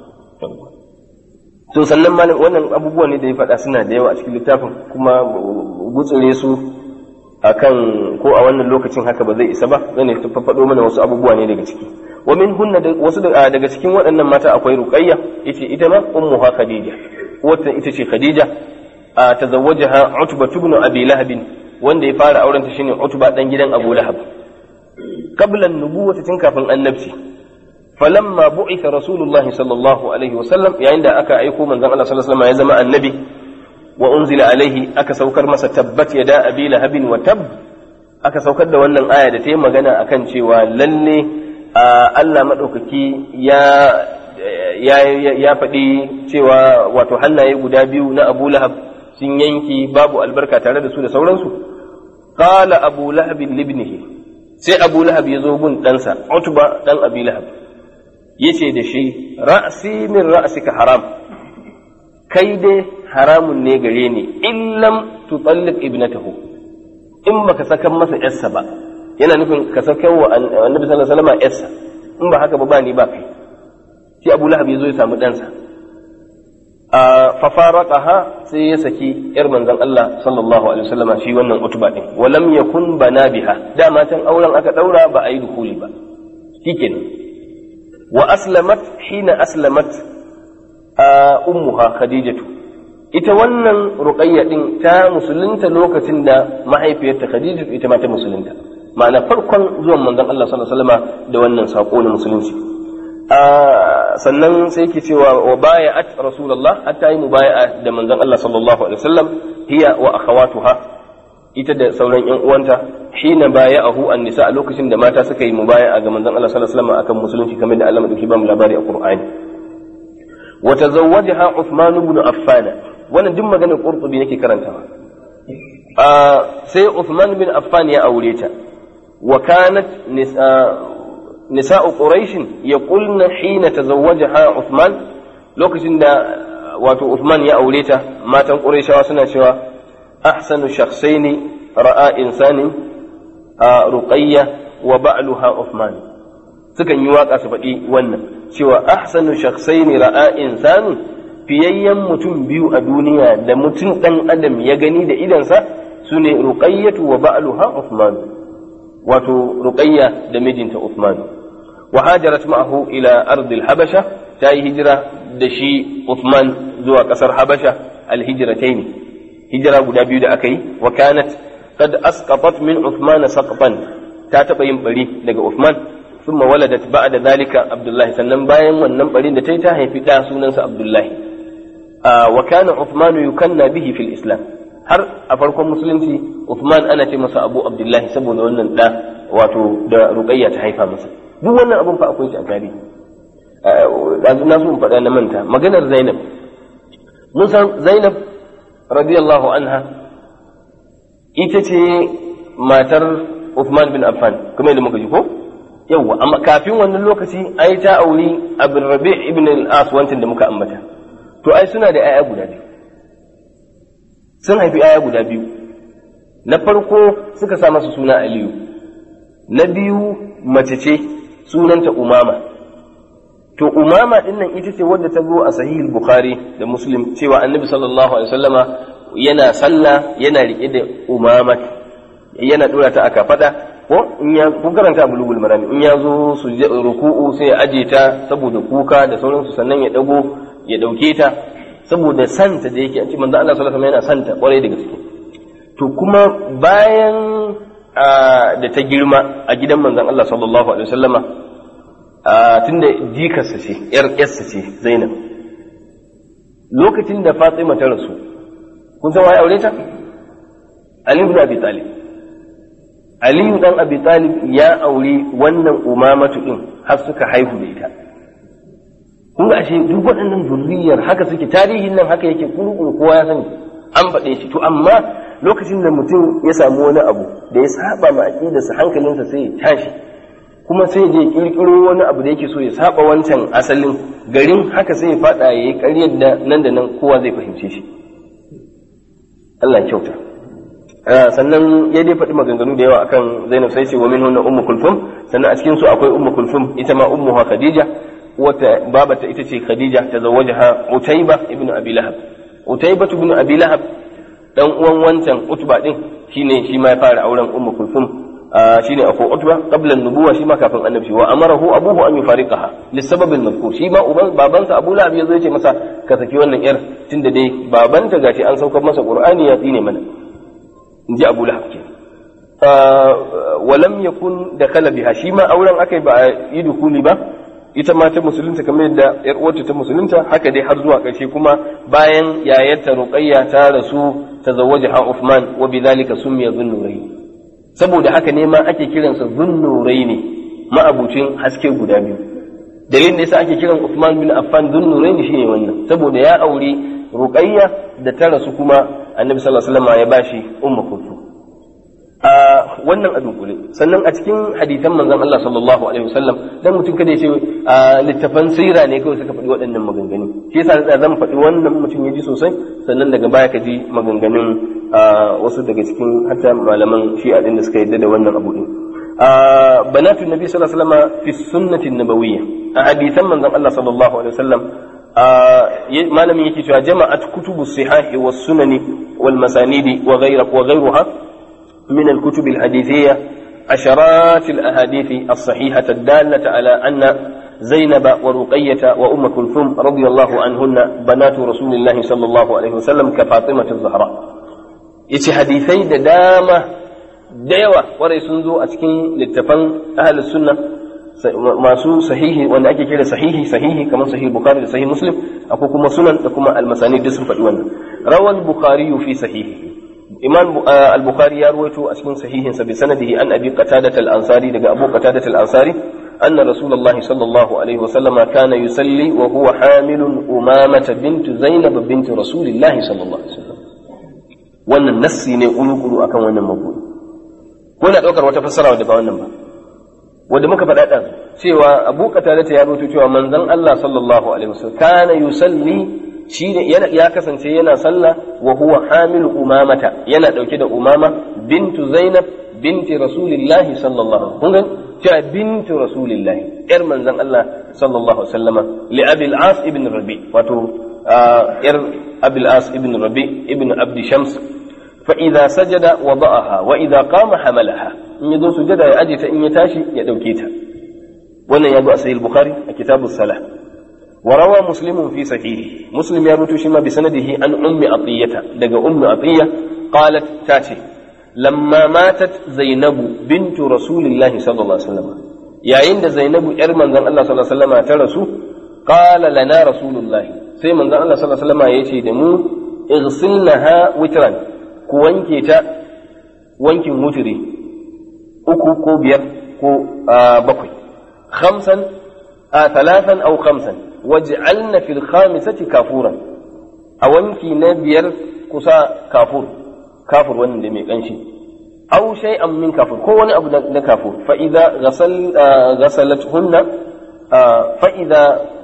to sannan malam wannan abubuwa ne da ya faɗa suna da yawa a cikin littafin kuma gutsure su akan ko a wannan lokacin haka ba zai isa ba zan ta faɗo mana wasu abubuwa ne daga ciki wa min hunna wasu daga cikin waɗannan mata akwai ruqayya yace ita ma ummuha khadija wata ita ce khadija a tazawwajaha utba ibn abi lahab wanda ya fara auren ta shine utba dan gidan abu lahab qabla an-nubuwwati tun kafin annabci falamma bu'itha rasulullah sallallahu alaihi wasallam yayin da aka aiko manzon Allah sallallahu alaihi wasallam ya zama annabi wa unzila alaihi aka saukar masa tabbat yada abi lahabin wa tab aka saukar da wannan aya da ta yi magana akan cewa lalle Allah madaukaki ya ya ya faɗi cewa wato hannaye guda biyu na Abu Lahab sun yanki babu albarka tare da su da sauransu qala Abu Lahab libnihi sai Abu Lahab ya zo gun ɗansa Utba dan Abi Lahab yace da shi ra'si min ra'sika haram kai dai haramun ne gare ni illam tutalliq ibnatahu in baka sakan masa yarsa ba yana nufin ka sakan wa annabi sallallahu alaihi wasallam yarsa in ba haka ba ba ni ba kai sai Abu Lahab ya zo ya samu ɗansa a fafaraqaha sai ya saki yar manzon Allah sallallahu alaihi wasallam shi wannan utuba din walam yakun bana biha dama can auren aka daura ba a yi dukuli ba shikenan wa aslamat hina aslamat ummuha khadijatu ita wannan ruqayya din ta musulunta lokacin da mahaifiyarta khadijatu ita ma ta musulunta ma'ana farkon zuwan manzon Allah sallallahu alaihi wasallam da wannan sako na musulunci sannan sai yake cewa wa baya'at rasulullah hatta yi mubaya'a da manzon Allah sallallahu alaihi wasallam hiya wa akhawatuha ita da sauran yan uwanta hina baya'ahu an-nisa a lokacin da mata suka yi mubaya'a ga manzon Allah sallallahu alaihi wasallam akan musulunci kamar da Allah madauki ba mu labari a Qur'ani wa tazawwajaha Uthman ibn Affan wannan duk maganar Qurtubi nake karantawa sai Uthman bin Affan ya aure ta wa kanat nisa'u Quraysh yaqulna hina tazawwajaha Uthman lokacin da wato Uthman ya aure ta matan Qurayshawa suna cewa ahsanu shakhsaini ra'a insani ruqayya wa ba'luha Uthman sukan yi waka su faɗi wannan cewa ahsanu shakhsaini ra'a insani fiyayyen mutum biyu a duniya da mutum ɗan adam ya gani da idansa su ne ruqayyatu wa ba'luha Uthman wato ruqayya da mijinta Uthman wa hajarat ma'ahu ila ardil habasha ta yi hijira da shi Uthman zuwa ƙasar Habasha al-hijratayn hijira guda biyu da aka yi wa kanat qad asqatat min Uthman saqfan ta taɓa yin bari daga Uthman ثم ولدت بعد ذلك عبد الله sannan bayan wannan barin da ta yi ta haifi ɗa sunansa Abdullahi wa kana Uthman yukanna bihi fil Islam har a farkon musulunci Uthman ana ce masa Abu Abdullahi saboda wannan da wato da Ruqayya ta haifa masa duk wannan abun fa akwai shi a tarihi na so in faɗa na manta maganar Zainab mun san Zainab radiyallahu anha ita ce matar Uthman bin Affan kuma yadda muka ji ko yawwa amma kafin wannan lokaci ai ta auri Abdul Rabi' ibn al-As wancan da muka ambata to ai suna da 'ya'ya guda biyu sun haifi 'ya'ya guda biyu na farko suka sa masa suna aliyu na biyu mace ce sunanta umama to umama din nan ita ce wadda ta zo a sahih bukhari da muslim cewa annabi sallallahu alaihi wasallama yana sallah yana rike da umama yana dora ta aka fada ko in ya kun karanta bulugul marami in ya zo su ruku'u sai ya aje ta saboda kuka da sauransu sannan ya dago ya ɗauke ta saboda santa da yake a cikin manzo Allah sallallahu alaihi wasallam yana santa kwarai da gaske to kuma bayan da ta girma a gidan manzon Allah sallallahu alaihi wasallama tunda jikarsa ce yar yarsa ce Zainab lokacin da Fatima ta rasu kun san waye aure ta Ali ibn Abi Talib Ali dan Abi Talib ya aure wannan umamatu din har suka haihu da ita kun ashe duk waɗannan zurriyar haka suke tarihin nan haka yake kurkuru kowa ya sani an faɗe shi to amma lokacin da mutum ya samu wani abu da ya saba ma aqidarsa hankalinsa sai ya tashi kuma sai ya je kirkiro wani abu da yake so ya saba wancan asalin garin haka sai ya faɗa ya yi ƙaryar da nan da nan kowa zai fahimce shi Allah kyauta sannan ya dai faɗi maganganu da yawa akan Zainab sai ce wa min hunna ummu kulfum sannan a cikin su akwai ummu kulfum ita ma ummuha Khadija wata babata ita ce Khadija ta zawajaha Utayba ibn Abi Lahab Utayba ibn Abi Lahab dan uwan wancan Utba din shine shi ma ya fara auren Ummu Kulthum shine ako Utba qabla an-nubuwa shi ma kafin annabi wa amarahu abuhu an yufariqaha lisabab al-madhkur shi ma uban babansa Abu Lahab yazo ya ce masa ka saki wannan yar tunda dai babanta gashi an saukar masa Qur'ani ya tsine mana inji Abu Lahab ke ولم يكن دخل بها shi ma auren akai ba a yi dukuli ba ita ma ta musulunta kamar yadda yar uwarta ta musulunta haka dai har zuwa ƙarshe kuma bayan yayarta ruqayya ta rasu tazawwajaha Uthman wa bidhalika sumiya dhunnurayn saboda haka ne ma ake kiransa dhunnurayn ma'abucin haske guda biyu dalilin da yasa ake kiran Uthman bin Affan dhunnurayn shine wannan saboda ya aure ruqayya da ta rasu kuma annabi sallallahu alaihi wasallam ya bashi ummu kulthum a wannan a dunkule sannan a cikin hadisan manzon Allah sallallahu alaihi wasallam dan mutum kada ya ce a littafan sira ne kawai suka faɗi waɗannan maganganu shi yasa da zan faɗi wannan mutum ya ji sosai sannan daga baya ka ji maganganun wasu daga cikin hatta malaman shi'a din da suka yadda da wannan abu din banatu nabi sallallahu alaihi wasallam fi sunnati nabawiyya a hadisan manzon Allah sallallahu alaihi wasallam malamin yake cewa jama'at kutubu sihahi was sunani wal masanidi wa ghayra wa ghayruha من الكتب الحديثية عشرات الأحاديث الصحيحة الدالة على أن زينب ورقية وأم كلثوم رضي الله عنهن بنات رسول الله صلى الله عليه وسلم كفاطمة الزهراء yace hadisai da dama da yawa warai sun zo a cikin littafan ahlus sunna masu sahihi wanda ake kira sahihi sahihi kamar sahih bukhari da sahih muslim akwai kuma sunan da kuma almasani duk sun faɗi wannan rawal bukhari fi sahihi imam al-bukhari ya ruwaito a cikin sahihinsa bi sanadihi an abi qatadah al-ansari daga abu qatadah al-ansari anna rasulullah sallallahu alaihi wasallam kana yusalli wa huwa hamilun umamata bint zainab bint rasulillah sallallahu alaihi wasallam wannan nassi ne kulu akan wannan mabudi ko na daukar wata fassara wadda ba wannan ba wanda muka faɗa ɗan cewa abu qatadah ya ruwaito cewa manzon Allah sallallahu alaihi wasallam kana yusalli shi ne ya kasance yana sallah wa huwa hamilu umamata yana dauke da umama bintu zainab binti rasulillahi sallallahu kun ga cewa bintu rasulillahi yar manzon Allah sallallahu alaihi wasallama li abil as ibn rabi wato yar abil as ibn rabi ibn abdi shams fa idza sajada wada'aha wa idza qama hamalaha in yazo sujada ya aje ta in ya tashi ya dauke ta wannan ya zo a sahih bukhari a kitabus salah وروى مسلم في صحيحه مسلم يروي شما بسنده عن أم عطية دق أم عطية قالت تاتي لما ماتت زينب بنت رسول الله صلى الله عليه وسلم يا عند زينب إرمان ذن الله صلى الله عليه وسلم ترسو قال لنا رسول الله سي من ذن الله صلى الله عليه وسلم يشي دمو اغسلنها وترا كوانكي تا وانكي متري uku ko biyar ko bakwai khamsan a talatan au khamsan waj'alna fil khamisati kafuran a wanki na biyar kusa kafur kafur wannan da mai kanshi aw shay'an min kafur ko wani abu na kafur fa idza ghasal ghasalatuhunna fa idza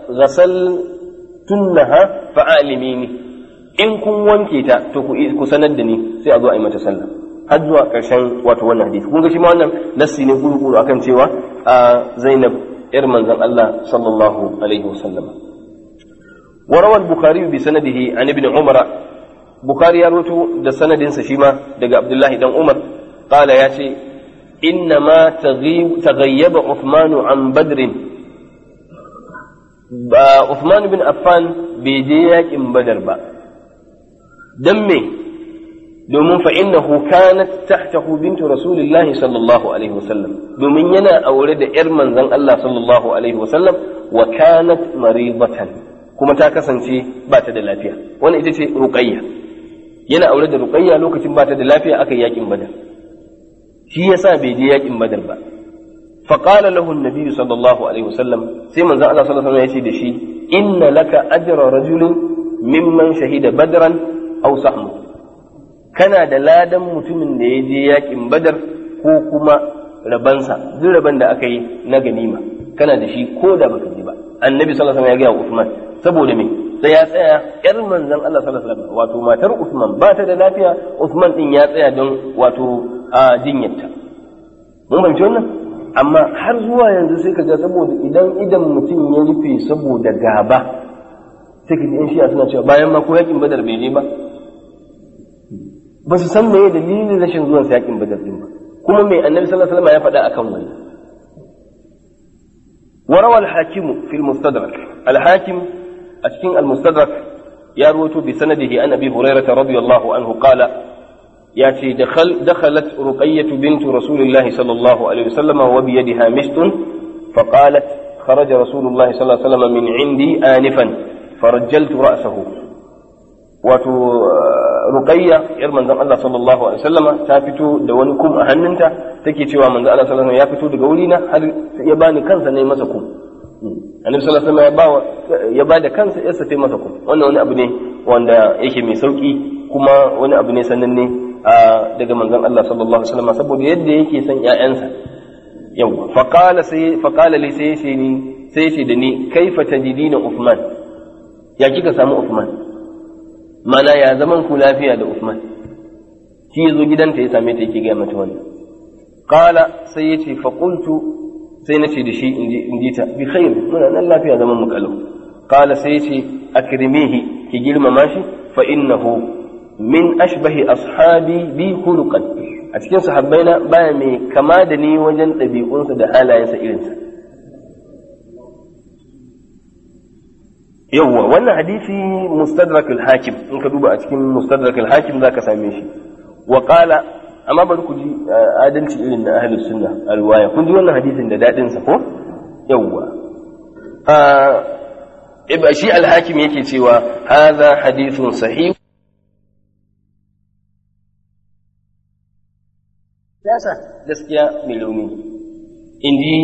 ghasaltunha fa alimini in kun wanke ta to ku sanar da ni sai a zo a yi mata sallah har zuwa karshen wato wannan hadisi kun ga shi ma wannan nassi ne kuru akan cewa Zainab ‘yar manzan Allah sallallahu Alaihi wasallam. Warawar Bukhari bi sanadihi an ibn Umar, Bukhari ya roto da sanadinsa shi ma daga Abdullahi dan Umar, ƙala ya ce, Inna ma taghayyaba Uthmanu an badrin. Ba Uthman bin Affan bai je yakin badar ba. Don me, domin fa innahu kanat tahtahu bintu rasulillahi sallallahu alaihi wasallam domin yana aure da yar manzon Allah sallallahu alaihi wasallam wa kanat maridatan kuma ta kasance ba ta da lafiya wannan ita ce ruqayya yana aure da ruqayya lokacin ba ta da lafiya aka yakin badar shi yasa bai je yakin badar ba fa qala lahu an-nabi sallallahu alaihi wasallam sai manzon Allah sallallahu alaihi wasallam ya ce da shi inna laka ajra rajulin mimman shahida badran aw sahmu kana da ladan mutumin da ya je yakin badar ko kuma rabansa duk raban da aka yi na ganima kana da shi ko da baka je ba annabi sallallahu alaihi wasallam ya ga Uthman saboda me sai ya tsaya yar manzon Allah sallallahu alaihi wasallam wato matar Uthman ba ta da lafiya Uthman din ya tsaya don wato a jinyarta mun fahimci wannan amma har zuwa yanzu sai ka ga saboda idan idan mutum ya rufe saboda gaba sai ka ji in shiya suna cewa bayan ma ko yakin badar bai je ba ba su san meye dalilin rashin zuwan yakin badar din ba kuma mai annabi sallallahu alaihi wasallam ya faɗa akan wannan وروى الحاكم في المستدرك الحاكم أشكين المستدرك يروي بسنده عن أبي هريرة رضي الله عنه قال ياتي دخل دخلت رقية بنت رسول الله صلى الله عليه وسلم وبيدها مشط فقالت خرج رسول الله صلى الله عليه وسلم من عندي آنفا فرجلت رأسه wato ruqayya yar manzon Allah sallallahu alaihi wasallama ta fito da wani kum a hannunta take cewa manzon Allah sallallahu alaihi wasallam ya fito daga wurina har ya bani kansa ne masa kum annabi sallallahu alaihi wasallam ya ba ya ba da kansa yarsa ta masa kum wannan wani abu ne wanda yake mai sauki kuma wani abu ne sananne daga manzon Allah sallallahu alaihi wasallam saboda yadda yake son ƴaƴansa yau faqala sai faqala li sai ce ni sai ce da ni kaifa tajidina Uthman ya kika samu Uthman mana ya zaman ku lafiya da Uthman shi yazo gidanta ya same ta yake ga mata wannan qala sai yace fa qultu sai nace da shi in ji ta bi khair muna nan lafiya zaman mu kalau qala sai yace akrimihi ki girmama shi fa innahu min ashbahi ashabi bi khuluqan a cikin sahabbaina baya mai kama da ni wajen ɗabi'unsa da halayensa irinsa yawwa wannan hadisi mustadrak al-hakim in ka duba a cikin mustadrak al-hakim zaka same shi wa qala amma bari ku ji adalci irin na ahlus sunna alwaya kun ji wannan hadisin da dadin sa ko yawwa a shi al-hakim yake cewa hadha hadithun sahih siyasa gaskiya mai launi inji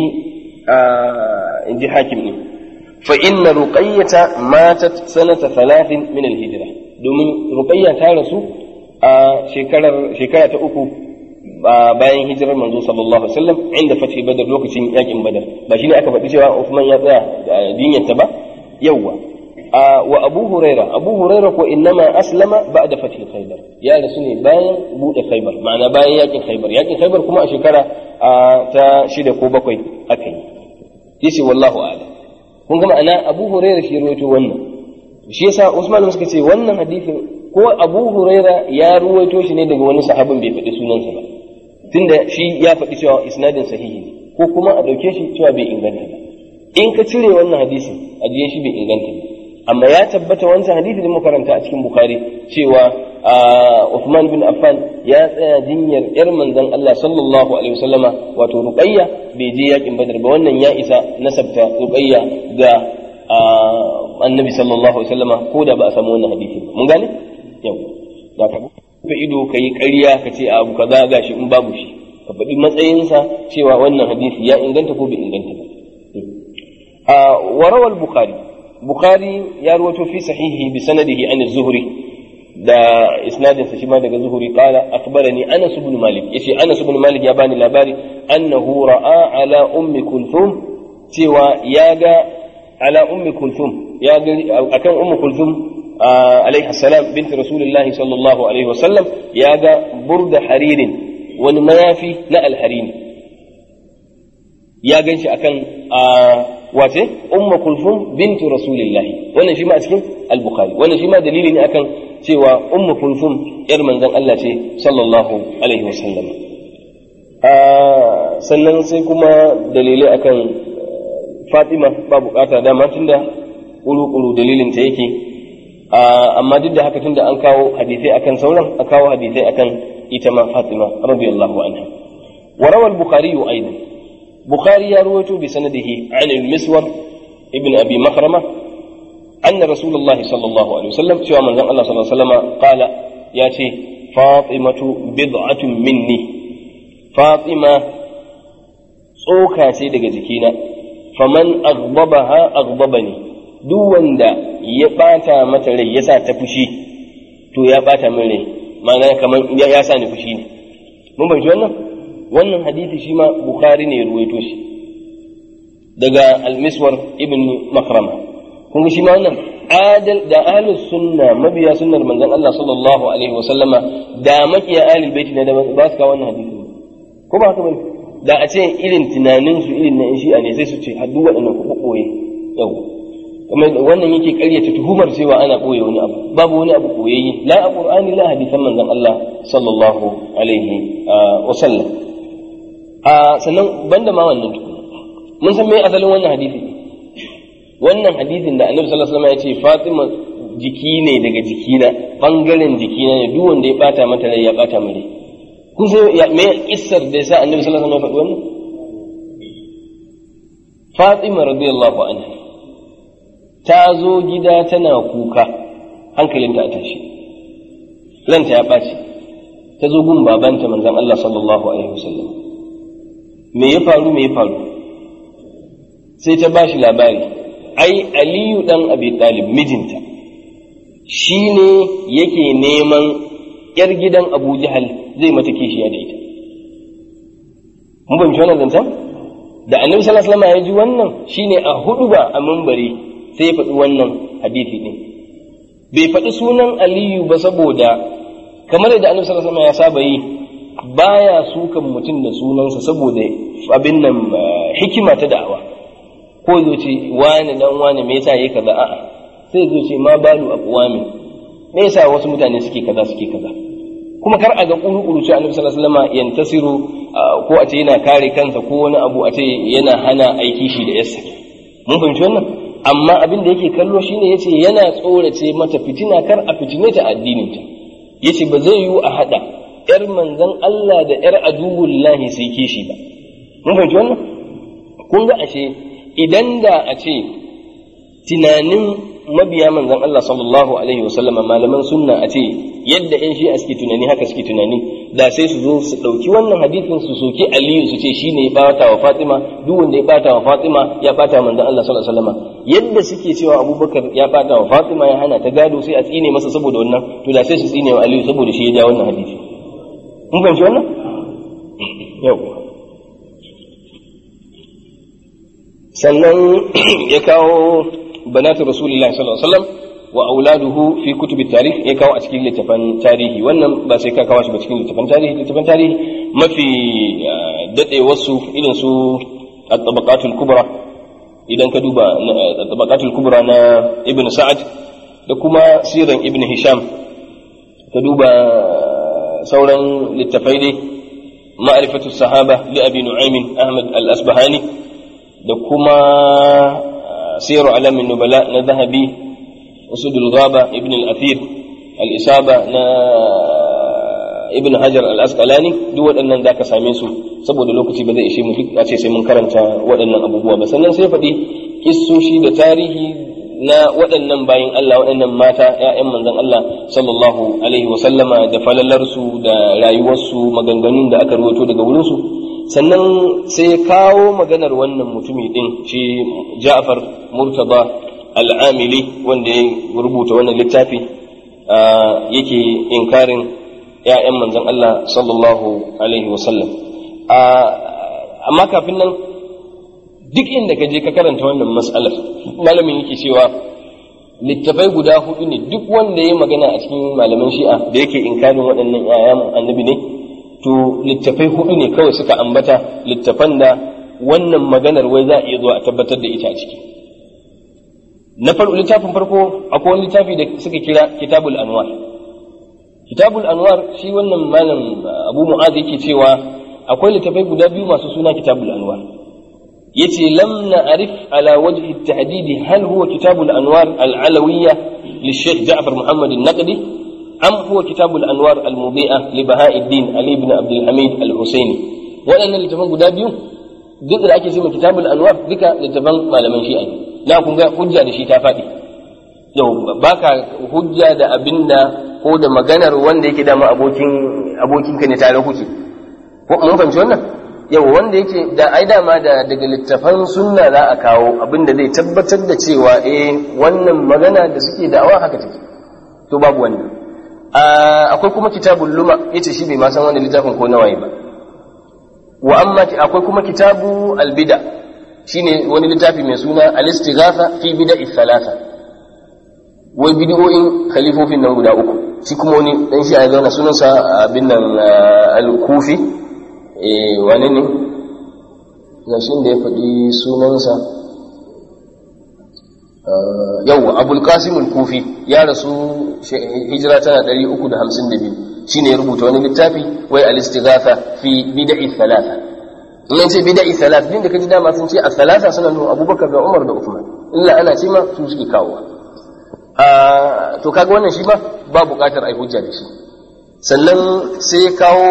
inji hakim ne fa inna ruqayyata matat sanata thalathin min al-hijra domin ruqayya ta rasu a shekarar shekara ta uku bayan hijirar manzo sallallahu alaihi wasallam inda fathi badar lokacin yakin badar ba shine aka faɗi cewa Uthman ya tsaya da dinyarta ba yawwa wa Abu Huraira Abu Huraira ko innama aslama ba'da fathi Khaybar ya rasu ne bayan bude Khaybar ma'ana bayan yakin Khaybar yakin Khaybar kuma a shekara ta shida ko bakwai aka yi yace wallahu a'lam kun ga ma'ana Abu Huraira shi ruwaito wannan shi yasa Usman suka ce wannan hadisin ko Abu Huraira ya ruwaito shi ne daga wani sahabin bai faɗi sunansa ba tunda shi ya faɗi cewa isnadin sahihi ne ko kuma a ɗauke shi cewa bai inganta ba in ka cire wannan hadisin ajiye shi bai inganta ba amma ya tabbata wancan hadisi da muka karanta a cikin Bukhari cewa Uthman bin Affan ya tsaya jinyar yar manzon Allah sallallahu alaihi wasallama wato Ruqayya bai je yakin Badar ba wannan ya isa nasabta Ruqayya ga Annabi sallallahu alaihi wasallama ko da ba a samu wannan hadisi mun gane yau da ka ka ido ka yi ƙarya ka ce abu kaza gashi in babu shi ka faɗi matsayinsa cewa wannan hadisi ya inganta ko bai inganta ba a warawal bukhari bukhari ya rawaito fi sahihi bi sanadihi an az-zuhri da isnadin sa shi ma daga zuhuri qala akhbarani anas ibn malik yace anas ibn malik ya bani labari annahu ra'a ala ummi kulthum cewa ya ga ala ummi kulthum ya ga akan ummi kulthum alaihi salam binti rasulullahi sallallahu alaihi wasallam ya ga burda haririn wani mayafi na alharini ya gan shi akan wace umma kulfum bintu rasulillahi wannan shi ma a cikin al-bukhari wannan shi ma dalili ne akan cewa umma kulfum yar manzon Allah ce sallallahu alaihi wasallam sannan sai kuma dalilai akan Fatima ba bukata dama tunda kuru-kuru dalilin ta yake amma duk da haka tunda an kawo hadisai akan sauran a kawo hadisai akan ita ma Fatima radiyallahu anha وروى البخاري أيضا بخاري يروي بسنده عن المسور ابن أبي مخرمة أن رسول الله صلى الله عليه وسلم سوى من الله صلى الله عليه وسلم قال ياتي فاطمة بضعة مني فاطمة tsoka ce daga jikina faman aghdabaha aghdabani duk wanda ya bata mata rai yasa ta fushi to ya bata min rai ma'ana kamar ya sa ni fushi ne mun bai wannan wannan hadisi shi ma bukhari ne ya ruwaito shi daga al-miswar ibn makrama kun shi ma wannan adal da ahlus sunna mabiya sunnar manzon Allah sallallahu alaihi wa sallama da makiya ahlul baiti ne da ba su kawo wannan hadisi ko ba haka bane da a ce irin tunanin su irin na shi'a ne sai su ce haddu waɗannan ku koye yau kuma wannan yake ƙaryata tuhumar cewa ana koye wani abu babu wani abu koyayye la a qur'ani la hadisan manzon Allah sallallahu alaihi wa sallam a sannan banda ma wannan tukuna mun san me asalin wannan hadisi wannan hadisin da annabi sallallahu alaihi wasallam ya ce Fatima jiki ne daga jikina bangaren jikina ne duk wanda ya bata mata rai ya bata mare kun san ya me kissar da yasa annabi sallallahu alaihi wasallam ya faɗi wannan Fatima radiyallahu anha ta zo gida tana kuka hankalinta a tashi ranta ya ɓaci ta zo gun babanta manzon Allah sallallahu alaihi wasallam me ya faru me ya faru sai ta bashi labari ai aliyu dan abi talib mijinta shi ne yake neman yar gidan Abu Jahal zai mata kishiya da ita mun ban wannan zancen da annabi sallallahu alaihi wasallam ya ji wannan shine a hudu ba a minbari sai ya faɗi wannan hadisi din bai faɗi sunan Aliyu ba saboda kamar da annabi sallallahu alaihi wasallam ya saba yi baya sukan mutum da sunansa saboda abin nan hikima ta da'awa ko zo ce wani dan wani me yasa yake kaza a'a sai zo ce ma balu aqwami me yasa wasu mutane suke kaza suke kaza kuma kar a ga kuru-kuru ce annabi sallallahu alaihi wasallam yantasiru ko a ce yana kare kansa ko wani abu a ce yana hana aiki shi da yassa mun fahimci wannan amma abin da yake kallo shine yace yana tsorace mata fitina kar a fitine ta addinin ta yace ba zai yiwu a hada yar manzon Allah da yar aduwullahi sai kishi ba mun fahimci wannan kun ga ashe idan da a ce tunanin mabiya manzon Allah sallallahu alaihi wasallam malaman sunna a ce yadda yan shi'a suke tunani haka suke tunani da sai su zo su ɗauki wannan hadisin su soke aliyu su ce shi ne ya bata wa fatima duk wanda ya bata wa fatima ya bata wa manzon Allah sallallahu alaihi wasallam yadda suke cewa abubakar ya bata wa fatima ya hana ta gado sai a tsine masa saboda wannan to da sai su tsine wa aliyu saboda shi ya ja wannan hadisi mun fahimci wannan yau sannan ya kawo banatu rasulullahi sallallahu alaihi wasallam wa auladuhu fi kutubi tarikh ya kawo a cikin littafan tarihi wannan ba sai ka kawo shi ba cikin littafan tarihi littafan tarihi mafi dade wasu irin su at-tabaqatul kubra idan ka duba at-tabaqatul kubra na ibn sa'ad da kuma siran ibn hisham ka duba sauran littafai dai ma'rifatu sahaba li abi nu'aym ahmad al-asbahani da kuma siru alamin nubala na zahabi أسد الغابة ابن الأثير الإصابة نا ابن حجر الأسقلاني duk waɗannan za ka same su saboda lokaci ba zai ishe mu a ce sai mun karanta waɗannan abubuwa ba sannan sai faɗi kissoshi da tarihi na waɗannan bayin Allah waɗannan mata ‘ya'yan manzon Allah sallallahu alaihi wa sallama da falalarsu da rayuwarsu maganganun da aka ruwato daga wurinsu sannan sai kawo maganar wannan mutumi ɗin shi Ja'far Murtaba al'amili wanda ya rubuta wannan littafi yake inkarin ‘ya'yan manzon Allah sallallahu Alaihi wasallam. Amma kafin nan duk inda ka je ka karanta wannan mas'alar malamin yake cewa littafai guda hudu ne duk wanda ya magana a cikin malaman shi'a da yake inkarin waɗannan ‘ya'yan annabi ne to littafai hudu ne kawai suka ambata littafan da wannan maganar wai za a iya zuwa a tabbatar da ita a ciki. na farko littafin farko akwai wani littafi da suka kira kitabul anwar kitabul anwar shi wannan malam abu mu'az yake cewa akwai littafai guda biyu masu suna kitabul anwar yace lam na'rif ala wajhi at-tahdid hal huwa kitabul anwar al-alawiyya للشيخ جعفر محمد النقدي أم هو كتاب الأنوار المضيئة لبهاء الدين علي بن عبد الحميد الحسيني وأنا اللي تفهم قدابيو duk da ake cewa kitabul anwar duka littafan malaman shi'a ne na kun ga hujja da shi ta faɗi yau baka hujja da abinda ko da maganar wanda yake dama abokin abokin ka ne tare kuke ko mun fahimci wannan yau wanda yake da ai dama da daga littafan sunna za a kawo abinda zai tabbatar da cewa eh wannan magana da suke da'awa haka take to babu wannan akwai kuma kitabul luma yace shi bai ma san wannan littafin ko nawaye ba wa amma akwai kuma kitabu albida shine wani littafi mai suna al-istighatha fi bida'i thalatha wai bid'o'in khalifofin nan guda uku shi kuma wani dan shi a zauna sunansa abin nan al-kufi eh wani ne gashin da ya faɗi sunansa yau abul qasim al-kufi ya rasu hijira tana 352 shine ya rubuta wani littafi wai al-istighatha fi bid'i thalatha in ce bid'i thalath din da kaji dama sun ce as-thalatha suna nuna Abubakar da Umar da Uthman illa ana ce ma su suke kawo to kaga wannan shi ba ba buƙatar ai hujja da shi sannan sai kawo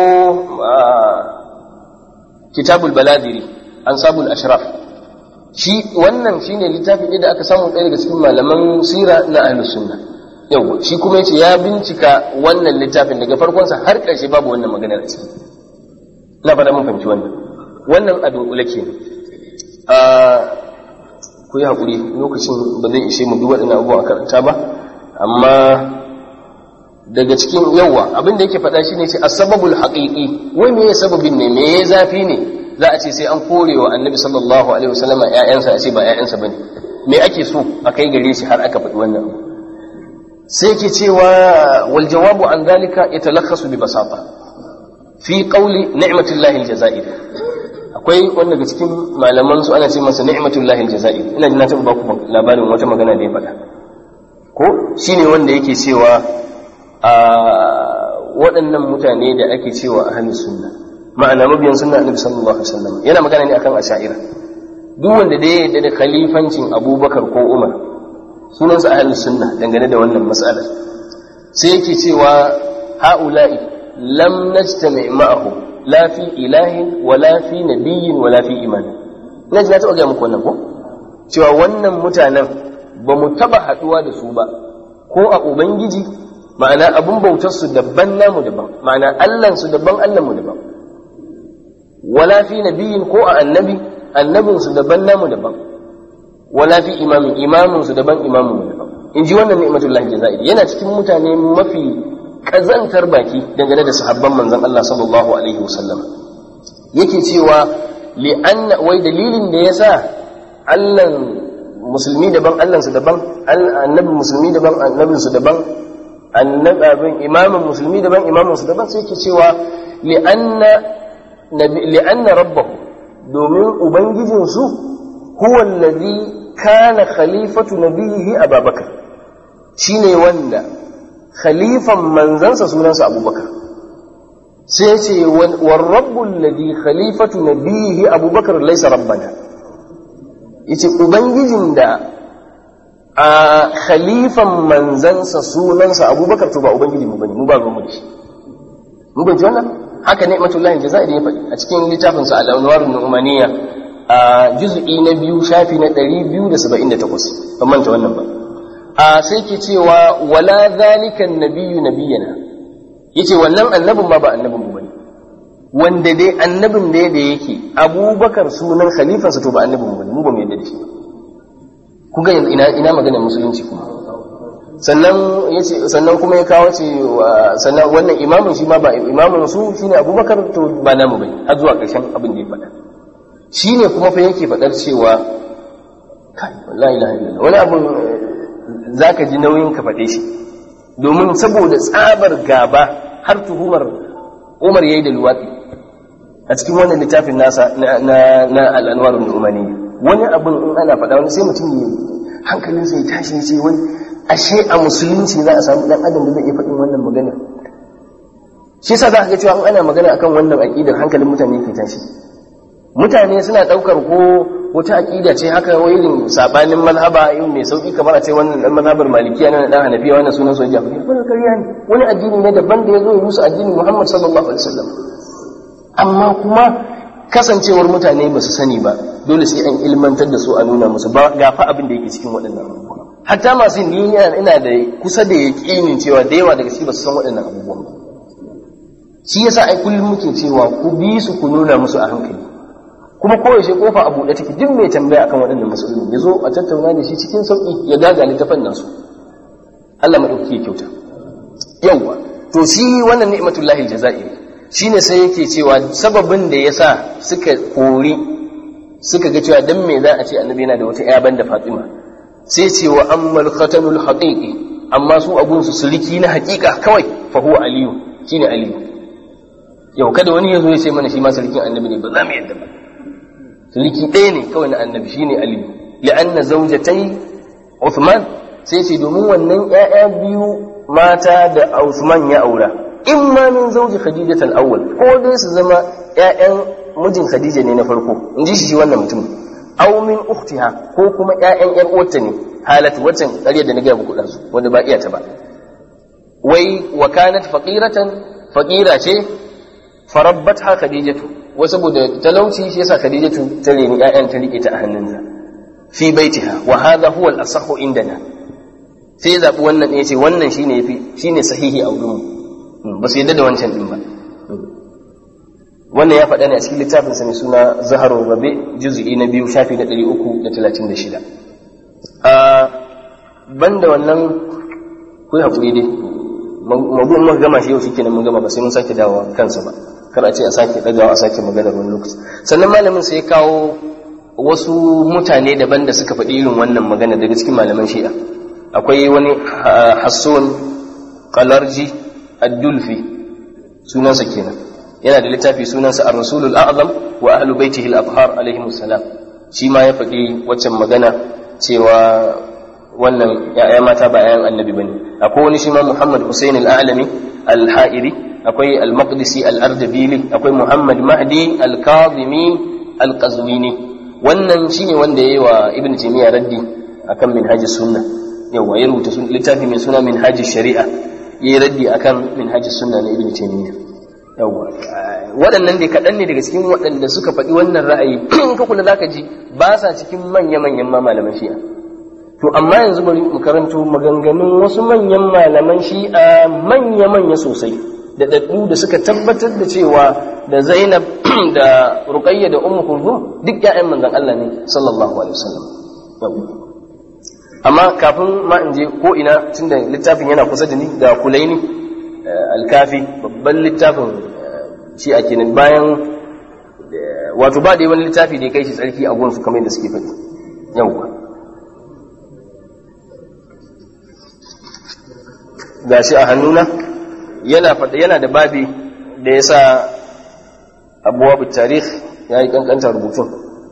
kitabul baladiri ansabul ashraf shi wannan shine littafi da aka samu ɗaya daga cikin malaman sira na ahlus sunna yau shi kuma yace ya bincika wannan littafin daga farkonsa har ƙarshe babu wannan maganar a ciki na fada mun fahimci wannan wannan a dunkule ke a ku yi haƙuri lokacin ba zai ishe mu duk waɗannan abubuwa a karanta ba amma daga cikin yawa abin da yake faɗa shine ce asbabul haqiqi wai me sababin ne me zafi ne za a ce sai an kore wa annabi sallallahu alaihi wasallama ƴaƴansa a ce ba ƴaƴansa bane me ake so a kai gare shi har aka faɗi wannan sai ke cewa wal jawabu an zalika yatalakhasu bi basata fi qawli ni'matullahi aljazair akwai wanda daga cikin malaman su ana ce masa ni'matullahi aljazair ina jin na taɓa ba ku labarin wata magana da ya faɗa ko shine wanda yake cewa a waɗannan mutane da ake cewa ahlus sunna ma'ana mabiyan sunna annabi sallallahu alaihi wasallam yana magana ne akan asha'ira duk wanda da ya yarda da khalifancin abubakar ko umar sunansa ahlus sunna dangane da wannan mas'alar sai yake cewa ha'ula'i lam najtami ma'ahu la fi ilahin wa la fi nabiyyin wa la fi iman ina ji na taɓa gaya muku wannan ko cewa wannan mutanen ba mu taɓa haɗuwa da su ba ko a ubangiji ma'ana abun bautar su daban namu daban ma'ana allan su daban allan mu daban wala fi nabiyyin ko a annabi annabin su daban namu daban wala fi imamin imamin su daban imamin mu daban in ji wannan ni'matullahi jazairi yana cikin mutane mafi kazantar baki dangane da sahabban manzon Allah sallallahu alaihi wasallam yake cewa li anna wai dalilin da yasa Allah musulmi daban Allah su daban annabi musulmi daban annabin su daban annabin imamin musulmi daban imamin su daban sai yake cewa li anna li anna rabbahu domin ubangijin su huwa allazi kana khalifatu nabiyihi ababakar shine wanda khalifan manzansa sunansa abubakar sai ce war rabbul ladhi khalifatu nabiyihi abubakar laysa rabbana yace ubangijin da a khalifan manzansa sunansa abubakar to ba ubangiji mu bane mu ba mu da shi mu ban wannan haka ne matullahi jazairi ya faɗi a cikin littafin sa al-anwar nu'maniyya a juz'i na biyu shafi na 278 ban manta wannan ba a sai ke cewa wala zalika nabiyyu nabiyana yace wannan annabin ma ba annabin mu bane wanda dai annabin da da yake abubakar sunan khalifansa to ba annabin mu bane mu ba mu yadda da shi kun ga ina ina maganar musulunci kuma sannan yace sannan kuma ya kawo ce sannan wannan imamin shi ma ba imamin su shine abubakar to ba namu bane har zuwa ƙarshen abin da ya faɗa shine kuma fa yake faɗar cewa kai wallahi la ilaha wani abun za ka ji nauyin ka faɗe shi domin saboda tsabar gaba har tuhumar umar ya yi da luwaɗi a cikin wannan littafin nasa na al'anwarun umani wani abin in ana faɗa wani sai mutum ya hankalinsa ya tashi ya ce wani ashe a musulunci za a samu ɗan adam da zai iya faɗin wannan magana shi sa za ka ga cewa in ana magana akan wannan aƙidar hankalin mutane ke tashi mutane suna ɗaukar ko wata aƙida ce haka wai irin sabanin mazhaba irin mai sauki kamar a ce wannan dan mazhabar malikiya na dan hanafiya wannan sunan soja jafari wannan ƙarya ne wani addini ne daban da ya zo ya musu addinin Muhammad sallallahu alaihi wasallam amma kuma kasancewar mutane ba su sani ba dole sai an ilmantar da su a nuna musu ba gafa abin da yake cikin waɗannan abubuwa hatta masu ni ina da kusa da yaƙinin cewa da yawa daga ciki ba su san waɗannan abubuwan ba shi yasa ai kullum muke cewa ku bi su ku nuna musu a hankali kuma koyaushe kofa a buɗe take duk mai tambaya akan waɗannan matsalolin ya zo a tattauna da shi cikin sauƙi ya gaga littafan nasu Allah maɗauki ya kyauta yawwa to shi wannan ni'matullahi aljazairi shine sai yake cewa sababin da yasa suka kori suka ga cewa dan me za a ce annabi yana da wata ƴa banda Fatima sai ce wa ammal khatanul haqiqi amma su abun su suliki na haƙiƙa kawai fa huwa aliyu shine aliyu yau kada wani ya zo ya ce mana shi ma sulikin annabi ne ba za mu yadda ba suliki ɗaya ne kawai na annabi shine aliyu li'anna zawjatai Uthman sai ce domin wannan ƴaƴa biyu mata da Uthman ya aura in ma min zawji Khadija al-awwal ko dai su zama ƴaƴan mijin Khadija ne na farko in ji shi wannan mutum aw min ukhtiha ko kuma ƴaƴan ƴar uwarta ne halatu waccan ƙarya da na ga muku ɗansu wanda ba iya ta ba wai wa kanat faqiratan faqira ce farabbatha khadijatu wa saboda talauci shi yasa khadijatu ta reni ƴaƴan ta rike ta a hannunsa fi baitiha wa hadha huwa al-asahhu indana sai zabi wannan yace wannan shine yafi shine sahihi a wurin ba su yadda da wancan din ba wannan ya faɗa ne a cikin littafin sa mai suna zaharul rabi juz'i na biyu shafi na 336 a banda wannan ku hakuri dai mabu'in muka gama shi yau shi kenan mun gama ba sai mun sake dawowa kansa ba kar a ce a sake dagawa a sake maganar wani lokaci sannan malamin sai ya kawo wasu mutane daban da suka faɗi irin wannan magana daga cikin malaman shi'a akwai wani hasson kalarji addulfi sunansa kenan yana da littafi sunansa ar-rasulul a'zam wa ahlu baitihi al-athhar alaihim salam shi ma ya faɗi waccan magana cewa wannan ya'ya mata ba yayan annabi bane akwai wani shi ma Muhammad Hussein al-A'lami al-Ha'iri akwai al-Maqdisi al-Ardabili akwai Muhammad Mahdi al-Kadhimi al-Qazwini wannan shine wanda yayi wa Ibn Taymiyyah raddi akan minhaj sunna yawa ya rubuta littafi mai suna minhaj shari'a yayi raddi akan minhaj sunna na Ibn Taymiyyah yawa waɗannan dai kaɗan ne daga cikin waɗanda suka faɗi wannan ra'ayi in ka kula zaka ji ba sa cikin manya-manyan ma malaman shi'a to amma yanzu bari mu karanto maganganun wasu manyan malaman shi'a manya-manya sosai da daddu da suka tabbatar da cewa da Zainab da Ruqayya da Ummu Kulthum duk ƴaƴan manzon Allah ne sallallahu alaihi wasallam amma kafin ma in je ko ina tunda littafin yana kusa da ni ga Kulaini Al-Kafi babban littafin shi'a kenan bayan wato ba da wani littafi da ya kai shi tsarki a gunsu kamar yadda suke faɗi yawwa gashi a hannuna yana faɗa yana da babi da ya sa abuwabu tarih ya yi ƙanƙantar rubutun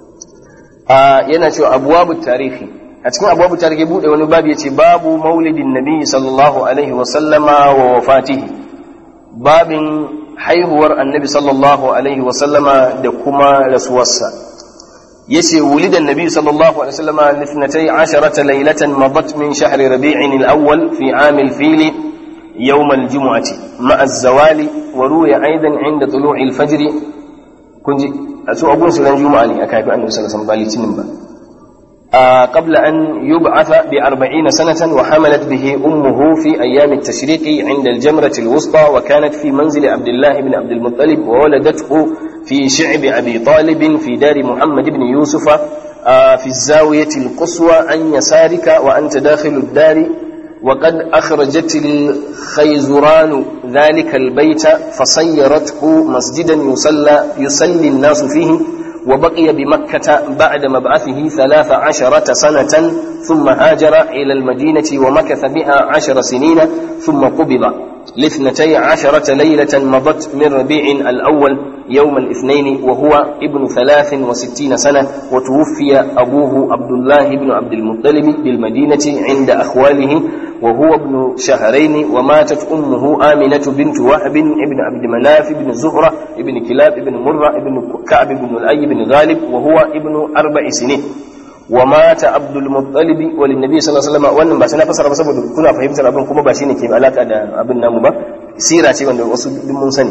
yana cewa abuwabu tarihi a cikin abuwabu tarihi buɗe wani babi ya ce babu maulidin nabi sallallahu alaihi wasallama wa wafatihi babin haihuwar annabi sallallahu alaihi wasallama da kuma rasuwarsa yace wulidan nabi sallallahu alaihi wasallama lithnatai asharata laylatan madat min shahri rabi'in al-awwal fi 'am al-fil يوم الجمعة مع الزوال وروي أيضا عند طلوع الفجر كنت أسوء أقول سلام جمعة لي أكايف أنه صلى الله عليه وسلم آه قبل أن يبعث بأربعين سنة وحملت به أمه في أيام التشريق عند الجمرة الوسطى وكانت في منزل عبد الله بن عبد المطلب وولدته في شعب أبي طالب في دار محمد بن يوسف آه في الزاوية القصوى عن يسارك وأنت داخل الدار وقد أخرجت الخيزران ذلك البيت فصيرته مسجدا يصلى يصلي الناس فيه وبقي بمكة بعد مبعثه ثلاث عشرة سنة ثم هاجر إلى المدينة ومكث بها عشر سنين ثم قبض لاثنتي عشرة ليلة مضت من ربيع الأول يوم الاثنين وهو ابن ثلاث وستين سنة وتوفي أبوه عبد الله بن عبد المطلب بالمدينة عند أخواله وهو ابن شهرين وماتت أمه آمنة بنت وهب ابن عبد مناف بن زهرة ابن كلاب ابن مرة ابن كعب بن الأي بن غالب وهو ابن أربع سنين ومات عبد المطلب وللنبي صلى الله عليه وسلم wannan ba sai na fasara ba saboda kuna fahimtar abin kuma ba shine ke alaka da abin namu ba sira ce wanda wasu duk mun sani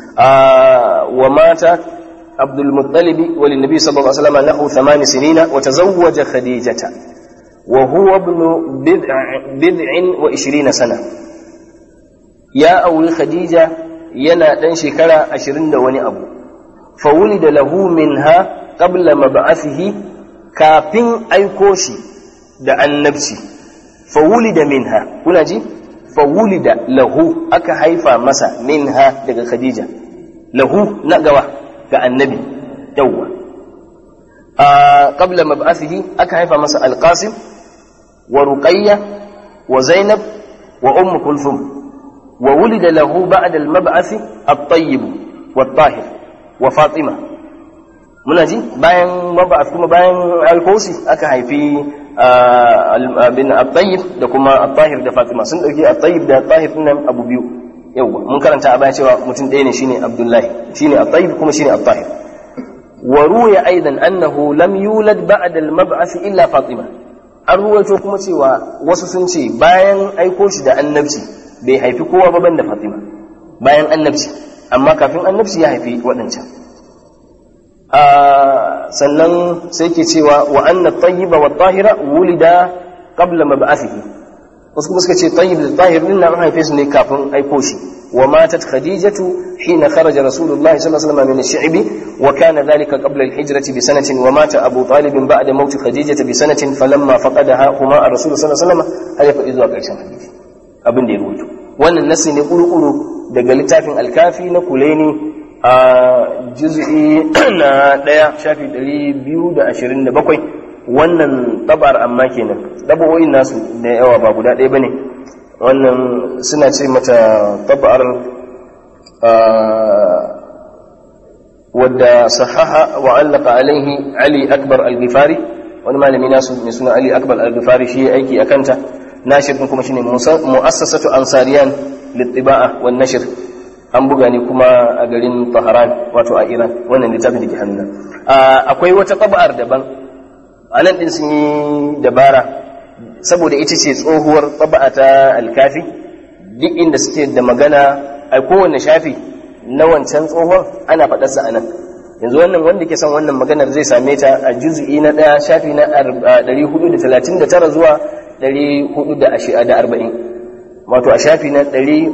wa mata عبد المطلب وللنبي صلى الله عليه وسلم له ثمان سنين وتزوج خديجة وهو ابن بضع, بضع وعشرين سنة يا أول خديجة ينا دن شكرا عشرين دوني أبو فولد له منها قبل مبعثه كافين أيكوشي da annabci fawulida minha kuna ji fawulida lahu aka haifa masa minha daga khadija lahu na gawa ga annabi yawwa a qabla mab'athihi aka haifa masa alqasim wa ruqayya wa zainab wa umm kulthum wa wulida lahu ba'da al-mab'ath at-tayyib wa tahir wa fatima muna ji bayan mab'ath kuma bayan alkosi aka haifi bin at-tayyib da kuma at-tahir da fatima sun dauki at-tayyib da at-tahir nan abu biyu yawwa mun karanta a baya cewa mutum ɗaya ne shine abdullahi shine at-tayyib kuma shine at-tahir wa ruya aidan annahu lam yulad ba'da al-mab'ath illa fatima an ruwaito kuma cewa wasu sun ce bayan aiko shi da annabci bai haifi kowa ba banda fatima bayan annabci amma kafin annabci ya haifi waɗancan sannan sai ke cewa wa anna at-tayyiba wat-tahira wulida qabla mab'athihi wasu kuma suka ce tayyib da tahir din nan haife su ne kafin aiko shi wa matat khadijatu hina kharaja rasulullahi sallallahu alaihi wasallam min ash-shi'bi wa kana dhalika qabla al-hijrati bi sanatin wa mata abu talib ba'da mawt khadijata bi sanatin falamma faqadaha huma ar-rasul sallallahu alaihi wasallam har ya faɗi zuwa ƙarshen hadisi abin da ya rubuto wannan nasi ne kurkuru daga littafin alkafi na kulaini a juz'i na ɗaya shafi ɗari biyu da ashirin da bakwai wannan tabar amma kenan ɗabawoyin nasu da yawa ba guda ɗaya ba ne wannan suna ce mata tabar wadda sahaha wa allaka alaihi ali akbar al-ghifari wani malami nasu mai suna ali akbar al-ghifari shi aiki a kanta nashir din kuma shine mu'assasatu ansariyan littiba'a wan nashr an buga ne kuma a garin Tehran wato a Iran wannan littafin da ke hannuna akwai wata taba'ar daban anan din sun yi dabara saboda ita ce tsohuwar taba'a ta alkafi duk inda suke da magana a kowane shafi na wancan tsohon ana faɗarsa a nan yanzu wannan wanda ke son wannan maganar zai same ta a juzu'i na ɗaya shafi na 439 zuwa 440 wato a shafi na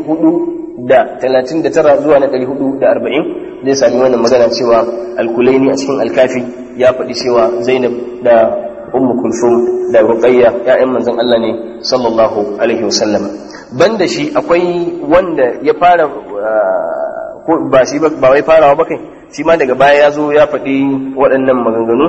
439 zuwa na 440 zai sami wannan magana cewa alkulaini a cikin alkafi ya faɗi cewa zainab da ummu kulsum da ruqayya ya'yan manzon Allah ne sallallahu alaihi wasallam banda shi akwai wanda ya fara ba shi ba wai farawa ba kai shi ma daga baya ya zo ya faɗi waɗannan maganganu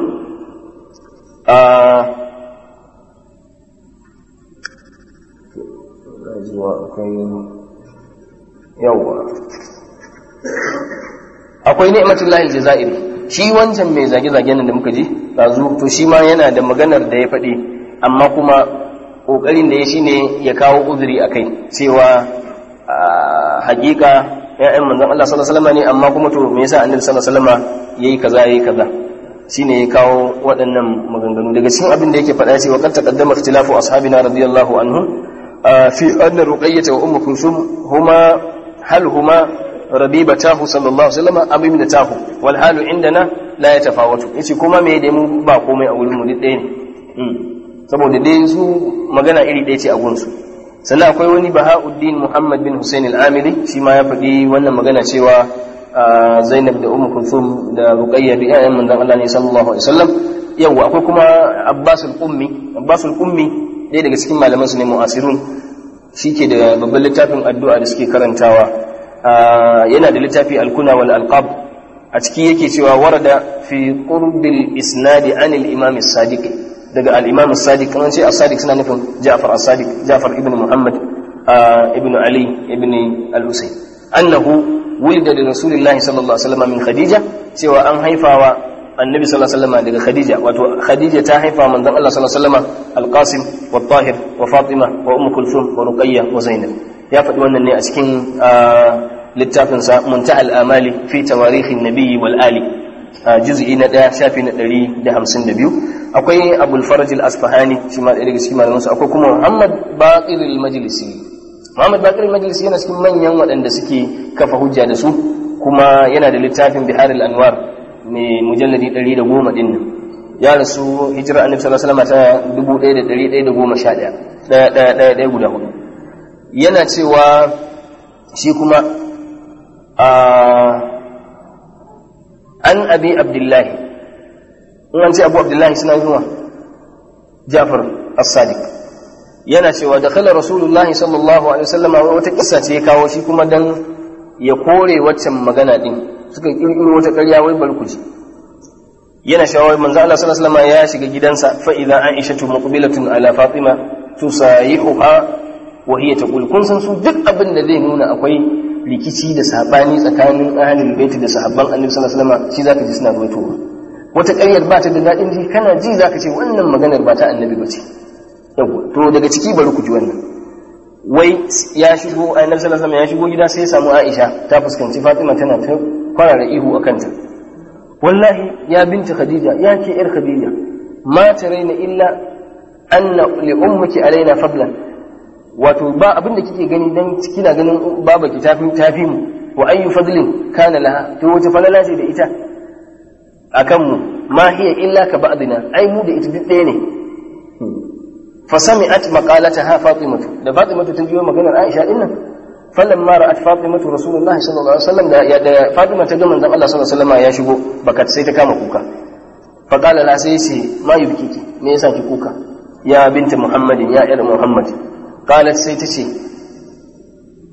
akwai ni'matullahi aljazairi shi wancan mai zage-zagen nan da muka ji ɗazu to shi ma yana da maganar da ya faɗi amma kuma ƙoƙarin da ya shi ne ya kawo uzuri a kai cewa hakika ya'yan manzon Allah sallallahu alaihi wasallam ne amma kuma to me yasa annabi sallallahu alaihi wasallam yayi kaza yayi kaza shine ya kawo waɗannan maganganu daga cikin abin da yake faɗa cewa qad taqaddama ikhtilafu ashabina radiyallahu anhum fi anna ruqayyah wa ummu kulsum huma hal huma rabibatahu sallallahu alaihi wasallam am ibnatahu wal halu indana la yatafawatu yace kuma me da mu ba komai a wurin mu duk ɗaya ne saboda dai su magana iri ɗaya ce a gunsu sannan akwai wani bahauddin muhammad bin hussein al-amiri shi ma ya faɗi wannan magana cewa zainab da umu kulthum da ruqayya bi ayyan manzon Allah ne sallallahu alaihi wasallam yawa akwai kuma abbas al-ummi abbas al-ummi ɗaya daga cikin malaman su ne mu'asirun shike da babban littafin addu'a da suke karantawa yana da littafi al-kuna wal alqab a ciki yake cewa warada fi qurbil isnadi anil imam as-sadiq daga al-imam as-sadiq kan ce as-sadiq suna nufin Ja'far as-sadiq Ja'far ibn Muhammad ibn Ali ibn al-Husayn annahu wulida da Rasulullah sallallahu alaihi wasallam min Khadija cewa an haifawa annabi sallallahu alaihi wasallam daga Khadija wato Khadija ta haifa manzon Allah sallallahu alaihi wasallam al-Qasim wa Tahir wa Fatima wa Umm Kulthum wa Ruqayyah wa Zainab ya faɗi wannan ne a cikin littafinsa Muntahal Amali fi tawarikhin nabiyyi wal ali juz'i na ɗaya shafi na ɗari da hamsin da biyu akwai abul faraj al-asfahani shi ma ɗaya daga cikin malamansu akwai kuma muhammad baqir al-majlisi muhammad baqir al-majlisi yana cikin manyan waɗanda suke kafa hujja da su kuma yana da littafin bihar al-anwar mai mujalladi ɗari da goma ɗin nan ya rasu hijira annabi sallallahu alaihi wasallam ta dubu ɗaya da ɗari ɗaya da goma sha ɗaya ɗaya ɗaya ɗaya ɗaya guda hudu yana cewa shi kuma a an abi abdullahi in an ce abu abdullahi suna zuwa jafar as-sadiq yana cewa da kala rasulullahi sallallahu alaihi wasallam wata kissa ce ya kawo shi kuma dan ya kore waccan magana din suka kirkiro wata ƙarya wai barkuci yana shawar manzo Allah sallallahu alaihi wasallam ya shiga gidansa fa idza aishatu muqbilatun ala fatima tusayihuha wa hiya taqul kun san su duk abin da zai nuna akwai rikici da sabani tsakanin ahlul bait da sahabban annabi sallallahu alaihi wasallam shi zaka ji suna ruwaitowa wata ƙaryar ba ta da daɗin ji kana ji zaka ce wannan maganar ba ta annabi ba ce yawa to daga ciki bari ku ji wannan wai ya shigo annabi sallallahu alaihi wasallam ya shigo gida sai ya samu Aisha ta fuskanci Fatima tana ta kwarara ihu akan ta wallahi ya binti Khadija ya ke yar Khadija ma taraina illa anna li ummiki alaina fadlan wato ba abin da kike gani dan kina ganin baba ki tafi tafi mu wa ayyu fadlin kana laha to wace falala ce da ita akan mu ma hiya illa ka ba'dina ai mu da ita duk ɗaya ne fa sami'at maqalataha fatimatu da fatimatu ta jiyo maganar aisha din nan falamma ra'at fatimatu rasulullah sallallahu alaihi wasallam da ya da fatima ta ga manzon Allah sallallahu alaihi wasallam ya shigo bakat sai ta kama kuka fa qala la sai ce ma yubkiki me yasa ki kuka ya binti muhammadin ya yar muhammad qalat sai ta ce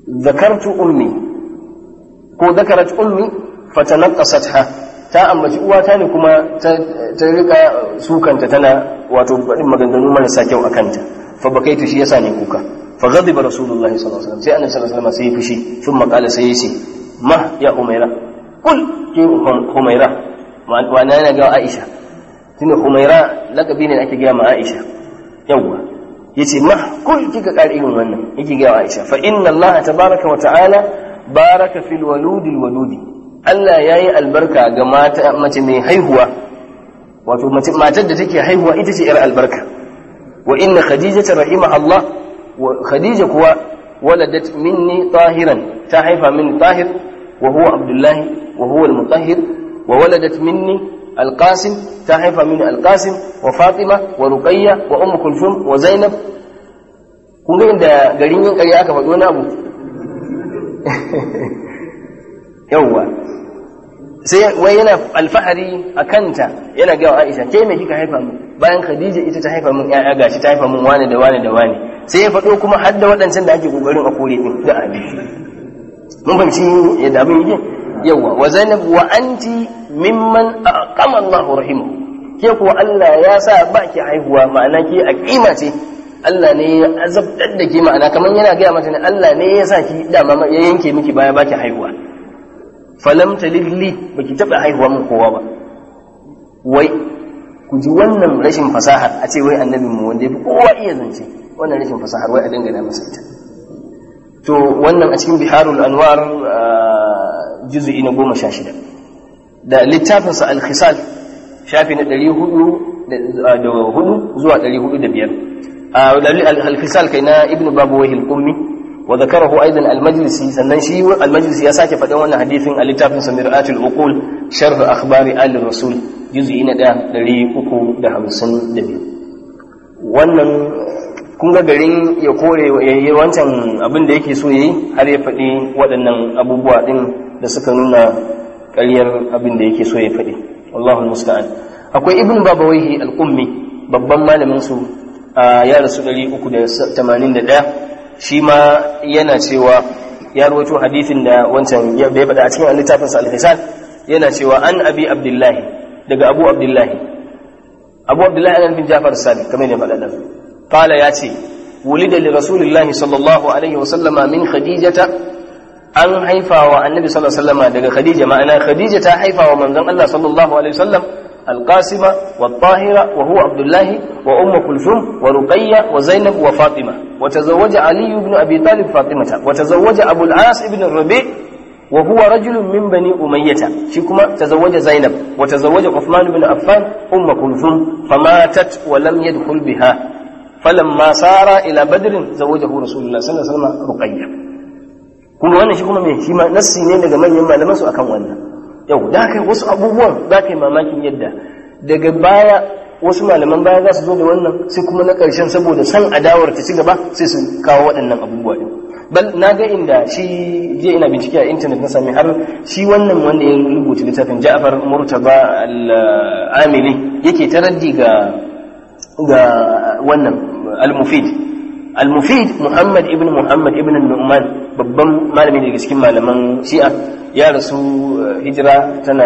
zakartu ummi ko zakarat ummi fatanaqqasatha ta ambaci uwata ne kuma ta rika sukanta tana wato baɗin maganganu marasa kyau a kanta fa bakaitu shi yasa ne kuka fa ghadiba rasulullahi sallallahu alaihi wasallam sai annabi sallallahu alaihi wasallam sai ya fushi thumma qala sai yace ma ya umaira kul ki umaira wa na yana ga Aisha tunda umaira lakabi ne da ake ga ma Aisha yawwa yace ma kul kika ƙara irin wannan yake ga Aisha fa inna Allah tabaraka wa ta'ala baraka fil waludil wadudi Allah yayi albarka ga mata mace mai haihuwa wato matar da take haihuwa ita ce yar albarka wa inna khadijata rahimaha Allah wa khadija kuwa waladat minni tahiran ta haifa min tahir wa huwa abdullahi wa huwa al-mutahhir wa waladat minni القاسم تحف من القاسم وفاطمة ورقية وأم كلثوم وزينب kun ga inda garin yin ƙarya aka faɗi wani abu yawwa sai wai yana alfahari a kanta yana gawa Aisha ke me kika haifa min bayan Khadija ita ta haifa min ƴaƴa gashi ta haifa min wani da wani da wani sai ya faɗo kuma har da waɗancan da ake kokarin a kore din da abin mun fahimci yadda abin yake yawa wa zainab wa anti mimman aqama Allahu rahimahu ke kuwa Allah ya sa ba ki haihuwa ma'ana ke aqima ce Allah ne ya azabtar da ke ma'ana kamar yana gaya mata ne Allah ne ya sa ki dama ya yanke miki baya baki haihuwa falam talilli baki taba haihuwa mun kowa ba wai ku ji wannan rashin fasahar a ce wai annabi mu wanda yafi kowa iya zance wannan rashin fasahar wai a dangana masa ita to wannan a cikin biharul anwar juz'i na goma sha shida da littafinsa al-khisal shafi na ɗari hudu da hudu zuwa ɗari hudu da biyar al-khisal kai na ibnu babu wahil ummi wa zakarahu aidan al-majlisi sannan shi al-majlisi ya sake faɗin wannan hadithin a littafin sa mir'atul uqul sharh akhbari ali rasul juz'i na ɗaya ɗari uku da hamsin da biyu wannan kun ga garin ya kore ya yi wancan abin da yake so ya yi har ya faɗi waɗannan abubuwa ɗin da suka nuna ƙaryar abin da yake so ya faɗi Allahu musta'an akwai ibn babawaihi al-ummi babban malamin su ya rasu 381 shi ma yana cewa ya rawaito hadisin da wancan ya bai faɗa a cikin littafin sa al-hisan yana cewa an abi abdullahi daga abu abdullahi abu abdullahi ana bin jafar sadiq kamar ne faɗa da قال ياتي ولد لرسول الله صلى الله عليه وسلم من خديجة أن حيفا والنبي صلى الله عليه وسلم دقى خديجة معنى خديجة حيفا ومن ذن الله صلى الله عليه وسلم القاسمة والطاهرة وهو عبد الله وأم كلثوم ورقية وزينب وفاطمة وتزوج علي بن أبي طالب فاطمة وتزوج أبو العاص بن الربيع وهو رجل من بني أمية شكما تزوج زينب وتزوج عثمان بن عفان أم كلثوم فماتت ولم يدخل بها falamma sara ila badrin zawajahu rasulullah sallallahu alaihi wasallam ruqayya kuma wannan shi kuma me shi ma nassi ne daga manyan malaman su akan wannan yau da kai wasu abubuwan za ka yi mamakin yadda daga baya wasu malaman baya za su zo da wannan sai kuma na ƙarshen saboda san adawar ta ci gaba sai su kawo waɗannan abubuwa din bal na ga inda shi je ina bincike a intanet na sami har shi wannan wanda ya rubuta littafin Ja'far Murtaba al-Amili yake taraddi ga ga wannan al-mufid al-mufid muhammad ibn muhammad ibn nu'man babban malami daga cikin malaman shi'a ya rasu hijira tana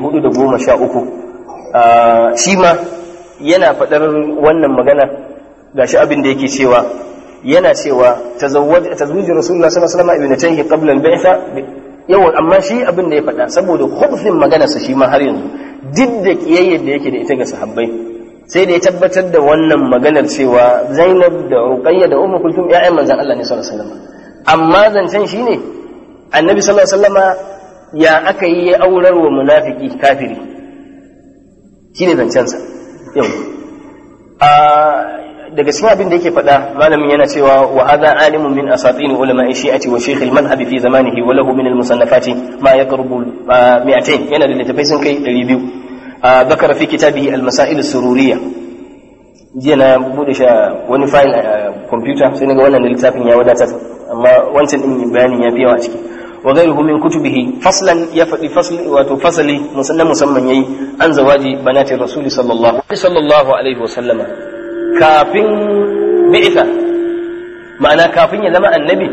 413 shi ma yana faɗar wannan magana gashi abin da yake cewa yana cewa tazawwaj tazwij rasulullah sallallahu alaihi wasallam ibnatayhi qabla al-bi'tha yawan amma shi abin da ya faɗa saboda khubfin maganarsa shi ma har yanzu duk da kiyayyar da yake da ita ga sahabbai sai da ya tabbatar da wannan maganar cewa Zainab da Ruqayya da Ummu Kulthum ƴaƴan manzon Allah ne sallallahu alaihi wasallam amma zancen shine Annabi sallallahu alaihi wasallama ya aka yi ya aurar wa munafiki kafiri shine zancen sa yau a daga cikin abin da yake faɗa malamin yana cewa wa hadha alimun min asatin ulama shi'ati wa shaykh al-madhhab fi zamanihi wa lahu min al-musannafati ma yaqrubu 200 yana da littafai sun kai 200 ذكر في كتابه المسائل السرورية جينا bude sha wani file a computer sai naga wannan littafin ya wadatar amma wancan din bayanin ya fi yawa ciki wa ghayruhu min kutubihi faslan ya fadi fasli wato fasali musannan musamman yayi an zawaji banati rasul sallallahu sallallahu alaihi wa sallama kafin bi'itha ma'ana kafin ya zama annabi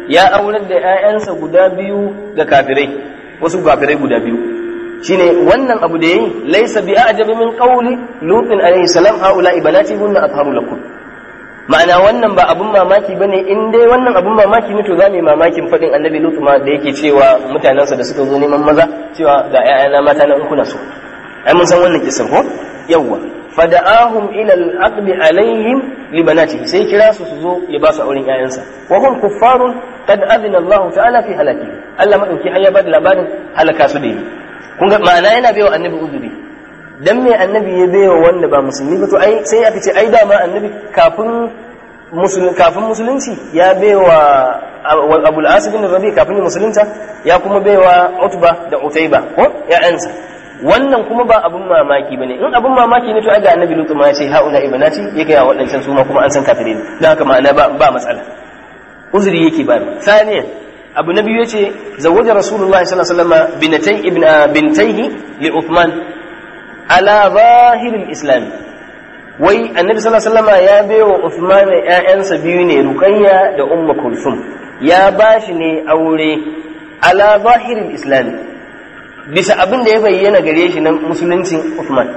ya aurar da ƴaƴansa guda biyu ga kafirai wasu kafirai guda biyu shine wannan abu da yayi laysa bi a'jabi min qawli lutin alayhi salam haula ibanati hunna atharu lakum ma'ana wannan ba abun mamaki bane in dai wannan abun mamaki ne to za mu yi mamakin fadin annabi lutu ma da yake cewa mutanensa da suka zo neman maza cewa ga ƴaƴana mata na in kuna so ai mun san wannan kisan ko yawwa fada'ahum ila al-aqdi alaihim li banatihi sai kira su su zo ya ba su auren ƴaƴansa wa hum kuffarun qad adina Allah ta'ala fi halaki Allah madauki har ya bada labarin halaka su da yi kun ga ma'ana yana baiwa annabi uzuri dan me annabi ya baiwa wanda ba musulmi ba to ai sai aka ce ai dama annabi kafin musulun kafin musulunci ya baiwa Abul As bin Rabi kafin musulunta ya kuma baiwa Utba da Utayba ko ya'yansa wannan kuma ba abun mamaki bane in abun mamaki ne to ai ga annabi lutu ma ya ce haula ibnati ya ga waɗancan su ma kuma an san kafire ne dan haka ma'ana ba ba matsala uzuri yake ba saniyan abu na biyu yace zawwaja rasulullahi sallallahu alaihi wasallam binatay ibn bintayhi li uthman ala zahiril islam wai annabi sallallahu alaihi wasallam ya baiwa uthman ƴaƴansa biyu ne ruqayya da ummu kulsum ya bashi ne aure ala zahiril islam bisa abin da ya bayyana gare shi na musuluncin Uthman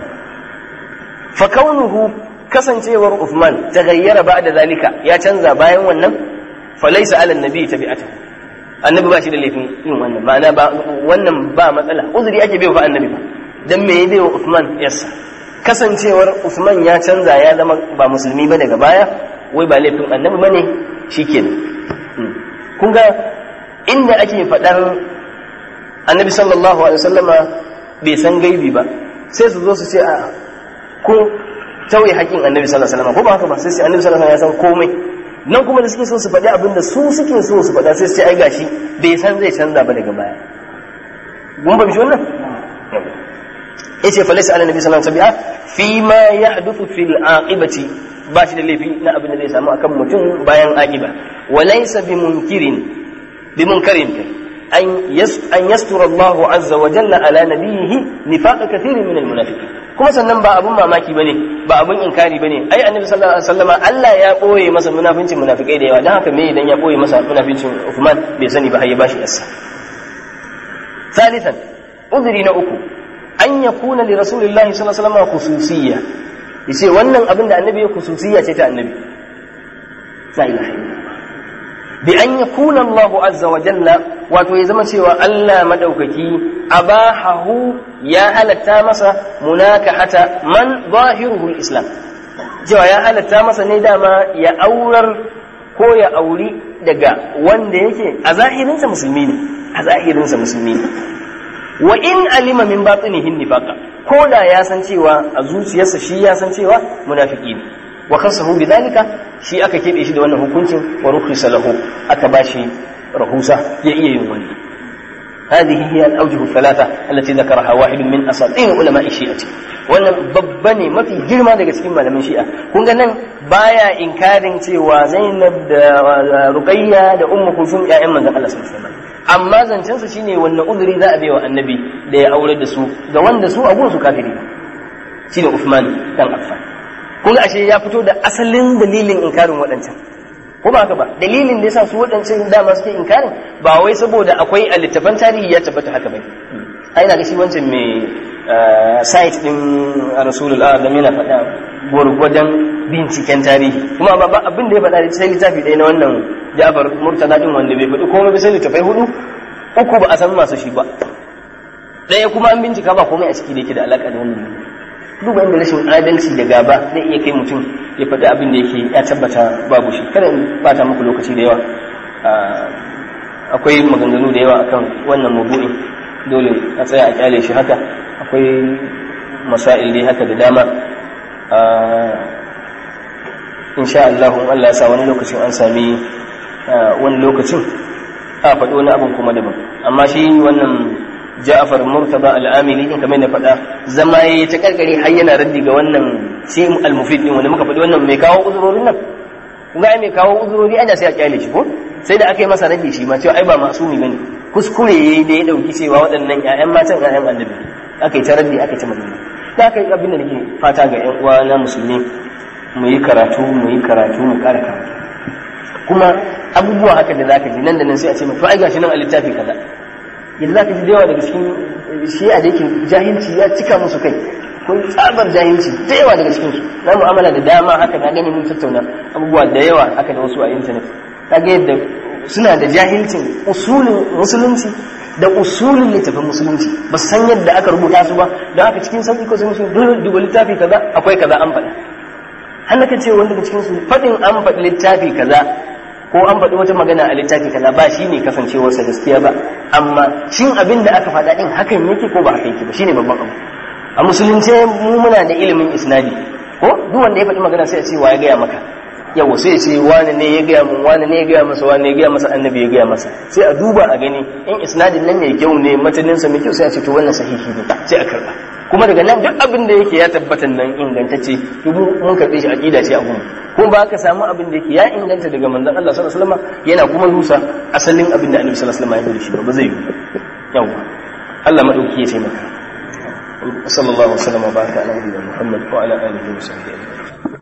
fa kaunuhu kasancewar Uthman ta gayyara ba da zalika ya canza bayan wannan fa laysa ala nabi tabi'atu annabi ba shi da laifin yin wannan ma'ana ba wannan ba matsala uzuri ake bai fa annabi ba dan me yayi wa Uthman yassa kasancewar Uthman ya canza ya zama ba musulmi ba daga baya wai ba laifin annabi bane shikenan kun ga inda ake faɗar annabi sallallahu alaihi wasallama bai san gaibi ba sai su zo su ce a ko tauye haƙin annabi sallallahu alaihi wasallama ko ba haka ba sai sai annabi sallallahu alaihi wasallam ya san komai nan kuma da suke so su faɗi abin da su suke so su faɗa sai su ce ai gashi bai san zai canza ba daga baya mun ba shi wannan yace fa laysa ala nabi sallallahu alaihi wasallam fi ma yahduthu fil aqibati ba shi da laifi na abin da zai samu akan mutum bayan aqiba wa laysa bi munkirin bi munkarin kai أن يستر الله عز وجل على نبيه نفاق كثير من المنافقين kuma sannan ba abun mamaki bane ba abun inkari bane ai annabi sallallahu alaihi wasallama Allah ya boye masa munafincin munafikai da yawa dan haka me idan ya boye masa munafincin Uthman bai sani ba har ya bashi yassa ثالثا udri na uku an yakuna li rasulillahi sallallahu alaihi wasallama khususiyya yace wannan abin da annabi ya khususiyya ce ta annabi la ilaha illallah bi an yakuna Allahu azza wa jalla wato ya zama cewa Allah madaukaki abahahu ya halatta masa munakahata man zahiruhu islam cewa ya halatta masa ne dama ya aurar ko ya auri daga wanda yake a zahirinsa musulmi ne a zahirinsa musulmi ne wa in alima min batinihin nifaqa ko da ya san cewa a zuciyarsa shi ya san cewa munafiki ne wa kasahu bidhalika shi aka kebe shi da wannan hukuncin wa rukhisa lahu aka bashi rahusa ya iya yin wannan هذه هي الأوجه الثلاثة التي ذكرها واحد من أساطين علماء الشيعة wannan babba ne mafi girma daga cikin malaman shi'a kun ga nan baya inkarin cewa Zainab da Ruqayya da Ummu Kulsum ƴaƴan manzon Allah sallallahu alaihi wasallam amma zancen su shine wannan uzuri za a bai wa annabi da ya aure da su ga wanda su a su kafiri shine Uthman dan Affan kun ga ashe ya fito da asalin dalilin inkarin waɗancan ko ba haka ba dalilin da yasa su waɗancan dama suke inkarin ba wai saboda akwai a littafan tarihi ya tabbata haka bai ai na ga shi wancan mai site din rasulul azam yana faɗa gwargwadon binciken tarihi kuma ba abin da ya faɗa da sai littafi ɗaya na wannan Ja'far Murtala din wanda bai faɗi komai ba sai littafai hudu uku ba a san masu shi ba ɗaya kuma an bincika ba komai a ciki da yake da alaƙa da wannan duba inda rashin adalci da gaba zai iya kai mutum ya faɗi abin da yake ya tabbata babu shi kada in bata muku lokaci da yawa akwai maganganu da yawa akan wannan mabu'in dole a tsaya a kyale shi haka akwai masail dai haka da dama insha Allah in Allah ya sa wani lokacin an sami wani lokacin a faɗi wani abin kuma daban amma shi wannan Ja'far Murtaba al-Amili din kamar na faɗa zama yayi ta karkare har yana raddi ga wannan shi al-mufid din wanda muka faɗi wannan mai kawo uzurorin nan kun ga mai kawo uzurori ana sai a kyale shi ko sai da aka yi masa raddi shi ma cewa ai ba masumi bane kuskure yayi da ya dauki cewa waɗannan ƴaƴan matan ƴaƴan annabi aka yi ta raddi aka yi ta magana da aka yi abin da nake fata ga ƴan uwa na musulmi mu yi karatu mu yi karatu mu ƙara karatu kuma abubuwa haka da zaka ji nan da nan sai a ce to ai gashi nan a littafi kaza yanzu zaka ji da yawa daga cikin shi'a da yake jahilci ya cika musu kai ko tsabar jahilci da yawa daga cikin su na mu'amala da dama haka na gani mun tattauna abubuwa da yawa haka da wasu a internet kaga yadda suna da jahilcin usulin musulunci da usulin littafin musulunci ba su san yadda aka rubuta su ba don haka cikin sauƙi ko sai musu duba littafi kaza akwai kaza an faɗa har naka ce wanda daga cikin su faɗin an faɗi littafi kaza ko an faɗi wata magana a littafi kaza ba shine kasancewarsa gaskiya ba amma shin abin da aka faɗa din hakan yake ko ba haka yake ba shine babban abu a musulunce mu muna da ilimin isnadi ko duk wanda ya faɗi magana sai a ce wa ya gaya maka yawa sai ce wani ne ya gaya mun wani ne ya gaya masa wani ne ya gaya masa annabi ya gaya masa sai a duba a gani in isnadin nan mai kyau ne mataninsa mai kyau sai a ce to wannan sahihi ne sai a karba kuma daga nan duk abin da yake ya tabbata nan ingantacce to mun karbe shi aqida ce a gumu ko ba ka samu abin da yake ya inganta daga manzon Allah sallallahu alaihi wasallam yana kuma rusa asalin abin da Annabi sallallahu alaihi wasallam ya yi shi ba zai yi yawa Allah madauki ya taimaka sallallahu alaihi wasallam wa baraka ala nabiyina Muhammad wa ala alihi wa sahbihi